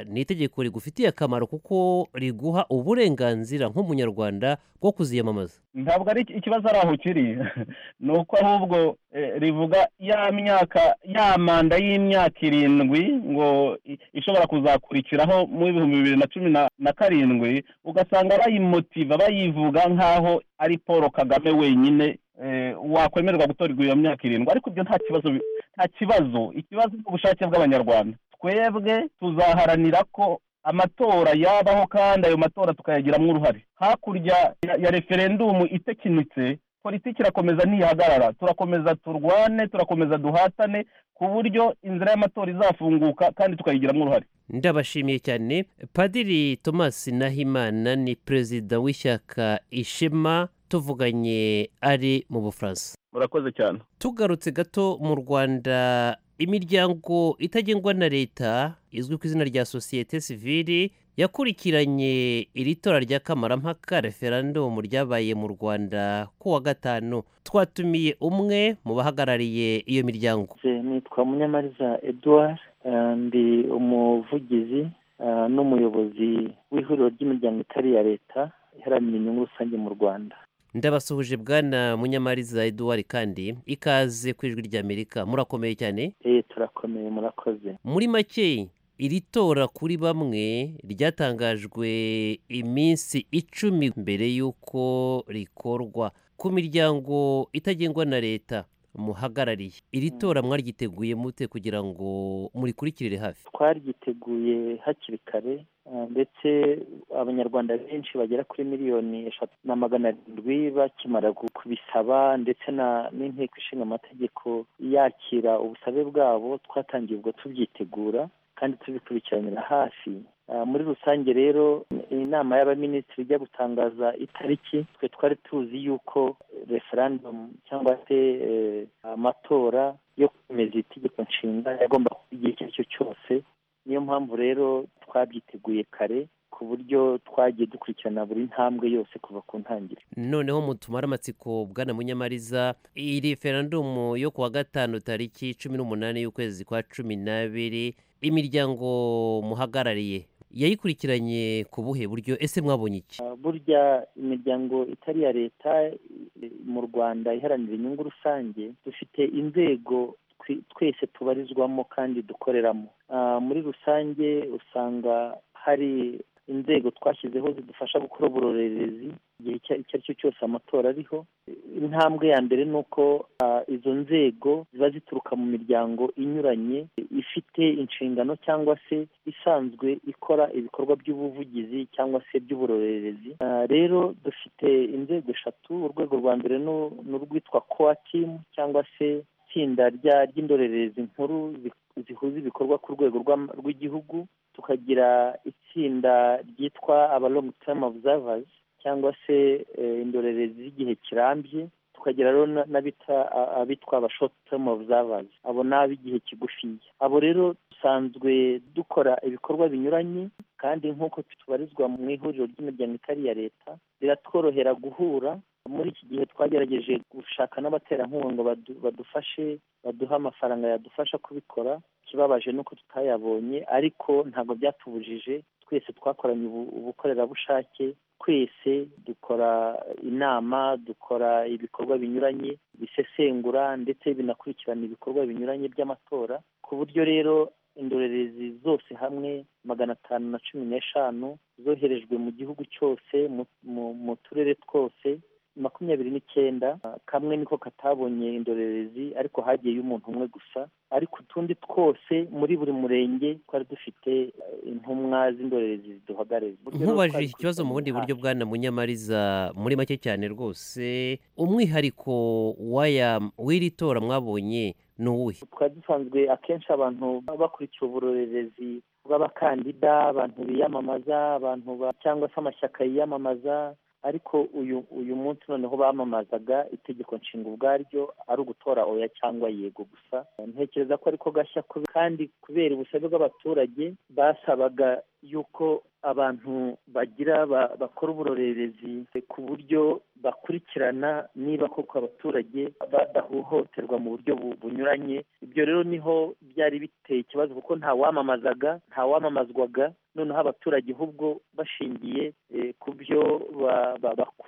ni itegeko rigufitiye akamaro kuko riguha uburenganzira nk'umunyarwanda bwo kuziyamamaza ntabwo ari ikibazo ari aho kiri ni uko ahubwo eh, rivuga ya myaka ya manda y'imyaka irindwi ngo i- ishobora kuzakurikiraho mu w'ibihumbi bibiri na cumi na- na karindwi yatewe ugasanga bayimotiva bayivuga nk'aho ari paul kagame wenyine eh, wakwemererwa gutorerwa iyo myaka irindwi ariko ibyo nta kibazo bi- nta kibazo ikibazo ni ubushake bw'abanyarwanda twebwe tuzaharanira ko amatora yabaho kandi ayo matora tukayagiramo uruhare hakurya ya- ya referendumu itekinitse politiki irakomeza ntiyahagarara turakomeza turwane turakomeza duhatane ku buryo inzira y'amatora izafunguka kandi tukayigiramo uruhare ndabashimiye cyane padiri thomas nahimana ni perezida w'ishyaka ishema tuvuganye ari mu bufaransa murakoze cyane tugarutse gato mu rwanda imiryango itagengwa na leta izwi ku izina rya sosiyete sivili yakurikiranye iri tora rya kamarampaka referandumu ryabaye mu rwanda ku wa gatanu twatumiye umwe mu bahagarariye iyo miryango Se- nitwa munyamariza edouard eh, ndi umuvugizi eh, n'umuyobozi w'ihuriro ry'imiryango itari iya leta iharanira inyungu rusange mu rwanda ndabasuhuje bwana munyamariza eduwari kandi ikaze ku ijwi ry'amerika murakomeye cyane eh turakomeye murakoze muri make iri tora kuri bamwe ryatangajwe iminsi icumi mbere y'uko rikorwa ku miryango itagengwa na leta muhagarariye iri tora mwaryiteguye mute kugira ngo murikurikirire hafi twariteguye hakiri kare eh, ndetse abanyarwanda benshi bagera kuri miliyoni eshatu na magana arindwi bakimara gu- kubisaba ndetse na- n'inteko ishinga amategeko yakira ubusabe bwabo twatangiye ubwo tubyitegura kandi tubikurikiranira hafi Ah, muri rusange rero inama y'abaminisitiri ijya gutangaza itariki twe twari tuzi yuko referandumu cyangwa se eh, amatora yo kwemeza itegeko nshinga yagomba kuba igihe icyo ari cyo cyose niyo mpamvu rero twabyiteguye kare ku buryo twagiye dukurikirana buri ntambwe yose kuva ku ntangiriro noneho mutumare amatsiko bwana munyamariza iyi referandumu yo ku wa gatanu tariki cumi n'umunani y'ukwezi kwa cumi n'abiri imiryango muhagarariye yayikurikiranye ku buhe buryo ese mwabonye iki Uh, burya imiryango itari iya leta eh, mu rwanda iharanira inyungu rusange dufite inzego twe- twese tubarizwamo kandi dukoreramo Ah, muri rusange usanga hari inzego twashyizeho zidufasha gukora uburorerezi igihe icyo icyo ari cyo cyose amatora ariho intambwe ya mbere ni uko ah, izo nzego ziba zituruka mu miryango inyuranye ifite inshingano cyangwa se isanzwe ikora ibikorwa by'ubuvugizi cyangwa se by'uburorerezi Ah, rero dufite inzego eshatu urwego rwa mbere ni- ni urwitwa kowa timu cyangwa se itsinda rya- ry'indorerezi nkuru zi- zihuza ibikorwa ku rwego rw'am- rw'igihugu tukagira itsinda ryitwa aba long term observers cyangwa se eh, indorerezi z'igihe kirambye tukagira rero na- n'abita a- abitwa aba short term observers abo ni ab'igihe kigufiya abo rero dusanzwe dukora ibikorwa binyuranye kandi nk'uko tubarizwa mu ihuriro ry'imiryango itari iya leta biratworohera guhura muri iki gihe twagerageje gushaka n'abaterankunga badu- badufashe baduha amafaranga yadufasha kubikora ikibabaje ni uko tutayabonye ariko ntabwo byatubujije twese twakoranye ubu- ubukorerabushake twese dukora inama dukora ibikorwa binyuranye bisesengura ndetse binakurikirana ibikorwa binyuranye by'amatora ku buryo rero indorerezi zose hamwe magana atanu na cumi n'eshanu zoherejwe mu gihugu cyose mu- mu- mu turere twose makumyabiri n'icyenda ah, kamwe niko katabonye indorerezi ariko hagiyeyo umuntu umwe gusa ariko utundi twose muri buri murenge twari dufite eh, intumwa z'indorerezi ziduhagarariye Uburyo rero nkubaje twari iki kibazo mu bundi buryo bwana munyamariza muri make cyane rwose umwihariko w'aya w'iri tora mwabonye ni uwuhe twari dusanzwe akenshi abantu baba bakurikiye uburorerezi bw'abakandida abantu biyamamaza abantu ba cyangwa se amashyaka yiyamamaza ariko uyu uyu munsi noneho bamamazaga itegeko nshinga ubwaryo ari ugutora oya cyangwa yego gusa ntekereza ko ariko gashya kube- kandi kubera ubusabe bw'abaturage basabaga yuko abantu bagira ba- bakora uburorerezi ku buryo bakurikirana niba koko abaturage badahohoterwa mu buryo bu- bunyuranye ibyo rero niho byari biteye ikibazo kuko nta wamamazaga nta wamamazwaga noneho abaturage ahubwo bashingiye eh, ku byo ba-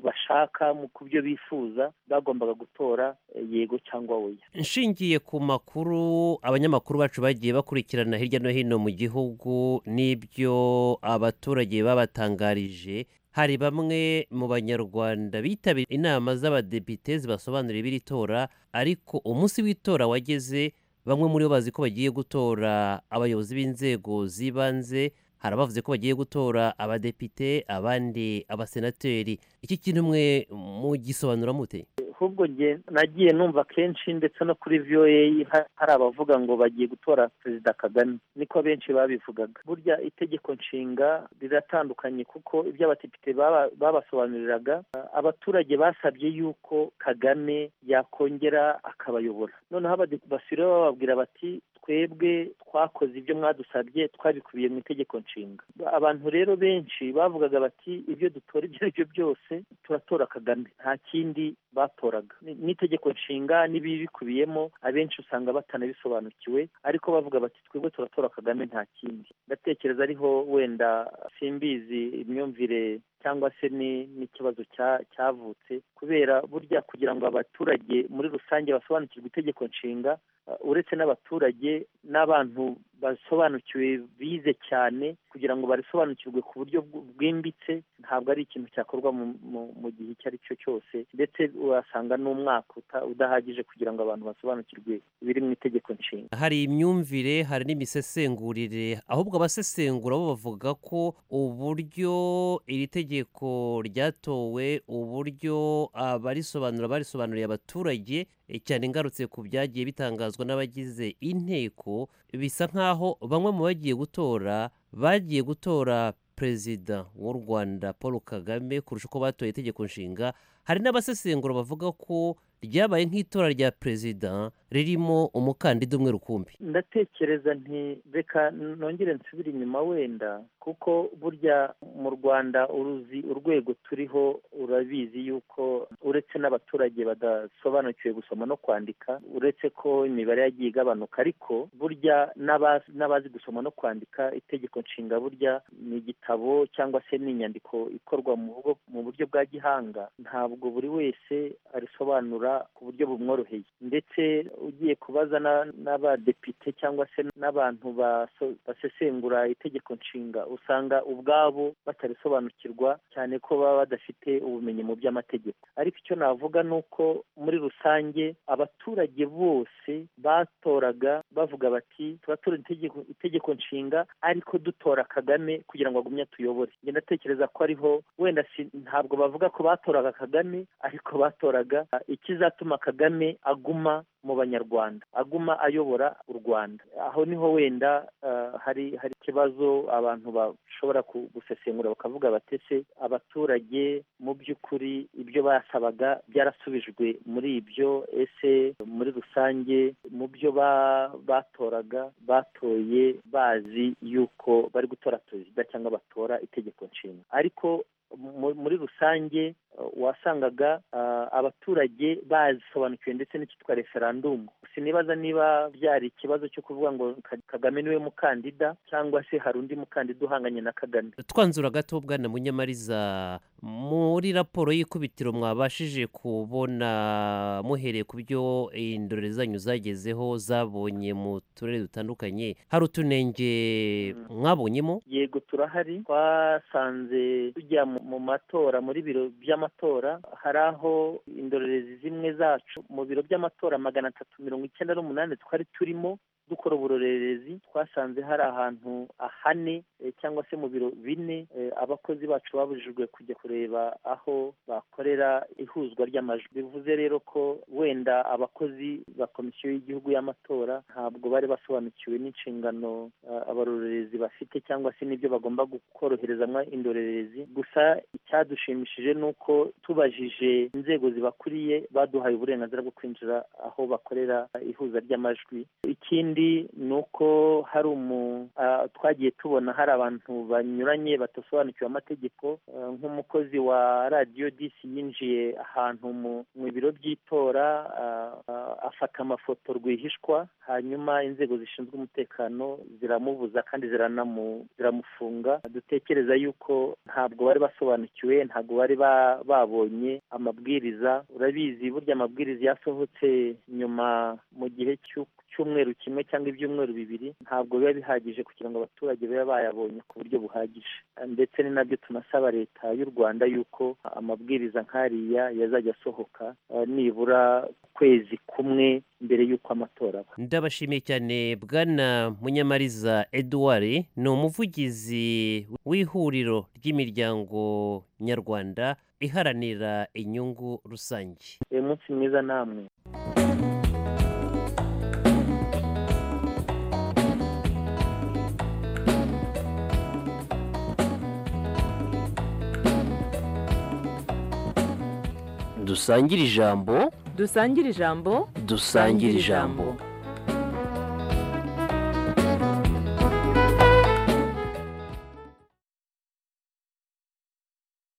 bashaka ku byo bifuza bagombaga gutora yego cyangwa oya nshingiye ku makuru abanyamakuru bacu bagiye bakurikirana hirya no hino mu gihugu n'ibyo abaturage babatangarije hari bamwe mu banyarwanda bitabira inama z'abadepite zibasobanurira ibiri tora ariko umunsi w'itora wageze bamwe muri bo bazi ko bagiye gutora abayobozi b'inzego z'ibanze hari abavuze ko bagiye gutora abadepite abandi abasenateri iki kintu mwe mugisobanura mute ahubwo njye nagiye numva kenshi ndetse no kuri viyoye hari abavuga ngo bagiye gutora perezida kagame niko benshi babivugaga burya itegeko nshinga riratandukanye kuko ibyo abadepite babasobanuriraga abaturage basabye yuko kagame yakongera akabayobora noneho basubira bababwira bati twebwe twakoze ibyo mwadusabye twabikubiye mu itegeko nshinga abantu rero benshi bavugaga bati ibyo dutora ibyo ari byo byose turatora kagame nta kindi batora n'itegeko nshinga n'ibibikubiyemo abenshi usanga batanabisobanukiwe ariko bavuga bati twebwe turatora kagame nta kindi ndatekereza ariho wenda simbizi imyumvire cyangwa se n'ikibazo cyavutse kubera burya kugira ngo abaturage muri rusange basobanukirwe itegeko nshinga uretse n'abaturage n'abantu basobanukiwe bize cyane kugira ngo barisobanukirwe ku buryo bwimbitse ntabwo ari ikintu cyakorwa mu gihe icyo ari cyo cyose ndetse urasanga n'umwaka udahagije kugira ngo abantu basobanukirwe ibiri mu itegeko nshinga hari imyumvire hari n'imisesengurire ahubwo abasesengura bo bavuga ko uburyo iri tegeko ryatowe uburyo abarisobanura barisobanuriye abaturage cyane ingarutse ku byagiye bitangazwa n'abagize inteko bisa nk'aho bamwe mu bagiye gutora bagiye gutora perezida w'u rwanda paul kagame kurusha uko batoye itegeko nshinga hari n'abasesengura bavuga ko ryabaye nk'itora rya perezida ririmo umukandida umwe rukumbi ndatekereza nti reka nongere nsubire inyuma wenda kuko burya mu rwanda uruzi urwego turiho urabizi yuko uretse n'abaturage badasobanukiwe gusoma no kwandika uretse ko imibare yagiye igabanuka ariko burya n'abazi gusoma no kwandika itegeko nshinga burya ni igitabo cyangwa se ni inyandiko ikorwa mu buryo bwa gihanga ntabwo buri wese arisobanura ku buryo bumworoheye ndetse ugiye kubaza n'abadepite cyangwa se n'abantu basesengura itegeko nshinga usanga ubwabo batarisobanukirwa cyane ko baba badafite ubumenyi mu by'amategeko ariko icyo navuga ni uko muri rusange abaturage bose batoraga bavuga bati turatora itegeko nshinga ariko dutora kagame kugira ngo agumye atuyobore njye ndatekereza ko ariho wenda ntabwo bavuga ko batoraga kagame ariko batoraga ikizatuma kagame aguma mu banyarwanda aguma ayobora u rwanda aho niho wenda hari hari ikibazo abantu bashobora gusesengura bakavuga batese abaturage mu by'ukuri ibyo basabaga byarasubijwe muri ibyo ese muri rusange mu byo batoraga batoye bazi yuko bari gutora perezida cyangwa batora itegeko nshinga ariko muri rusange wasangaga abaturage bazisobanukiwe ndetse n'icyitwa referandumu sinibaza niba byari ikibazo cyo kuvuga ngo kagame niwe mukandida cyangwa se hari undi mukandida uhanganye na kagame twanzura gato bwana munyamariza muri raporo y'ikubitiro mwabashije kubona muhereye ku byo indorerezi zanyu zagezeho zabonye mu turere dutandukanye hari utunenge mwabonyemo yego turahari twasanze tujya mu matora muri biro by'amatora hari aho indorerezi zimwe zacu mu biro by'amatora magana atatu mirongo icyenda n'umunani twari turimo dukora uburorerezi twasanze hari ahantu ahane cyangwa se mu biro bine abakozi bacu babujijwe kujya kureba aho bakorera ihuzwa ry'amajwi bivuze rero ko wenda abakozi ba komisiyo y'igihugu y'amatora ntabwo bari basobanukiwe n'inshingano abarorerezi bafite cyangwa se n'ibyo bagomba koroherezamwa indorerezi gusa icyadushimishije ni uko tubajije inzego zibakuriye baduhaye uburenganzira bwo kwinjira aho bakorera ihuza ry'amajwi ikindi ni uko hari umu twagiye tubona hari abantu banyuranye badasobanukiwe amategeko nk'umukozi wa radiyo disi yinjiye ahantu mu biro by'itora afata amafoto rwihishwa hanyuma inzego zishinzwe umutekano ziramubuza kandi ziranamufunga dutekereza yuko ntabwo bari basobanukiwe bakurikiwe ntabwo bari babonye amabwiriza urabizi burya amabwiriza yasohotse nyuma mu gihe cy'umweru kimwe cyangwa ibyumweru bibiri ntabwo biba bihagije kugira ngo abaturage babe bayabonye ku buryo buhagije ndetse ni nabyo tunasaba leta y'u rwanda y'uko amabwiriza nk'ariya yazajya asohoka eh, nibura kwezi kumwe mbere y'uko amatora aba ndabashimiye cyane bwana munyamariza edouard ni umuvugizi w'ihuriro ry'imiryango nyarwanda iharanira inyungu rusange uyu munsi mwiza namwe dusangire ijambo dusangire ijambo dusangire ijambo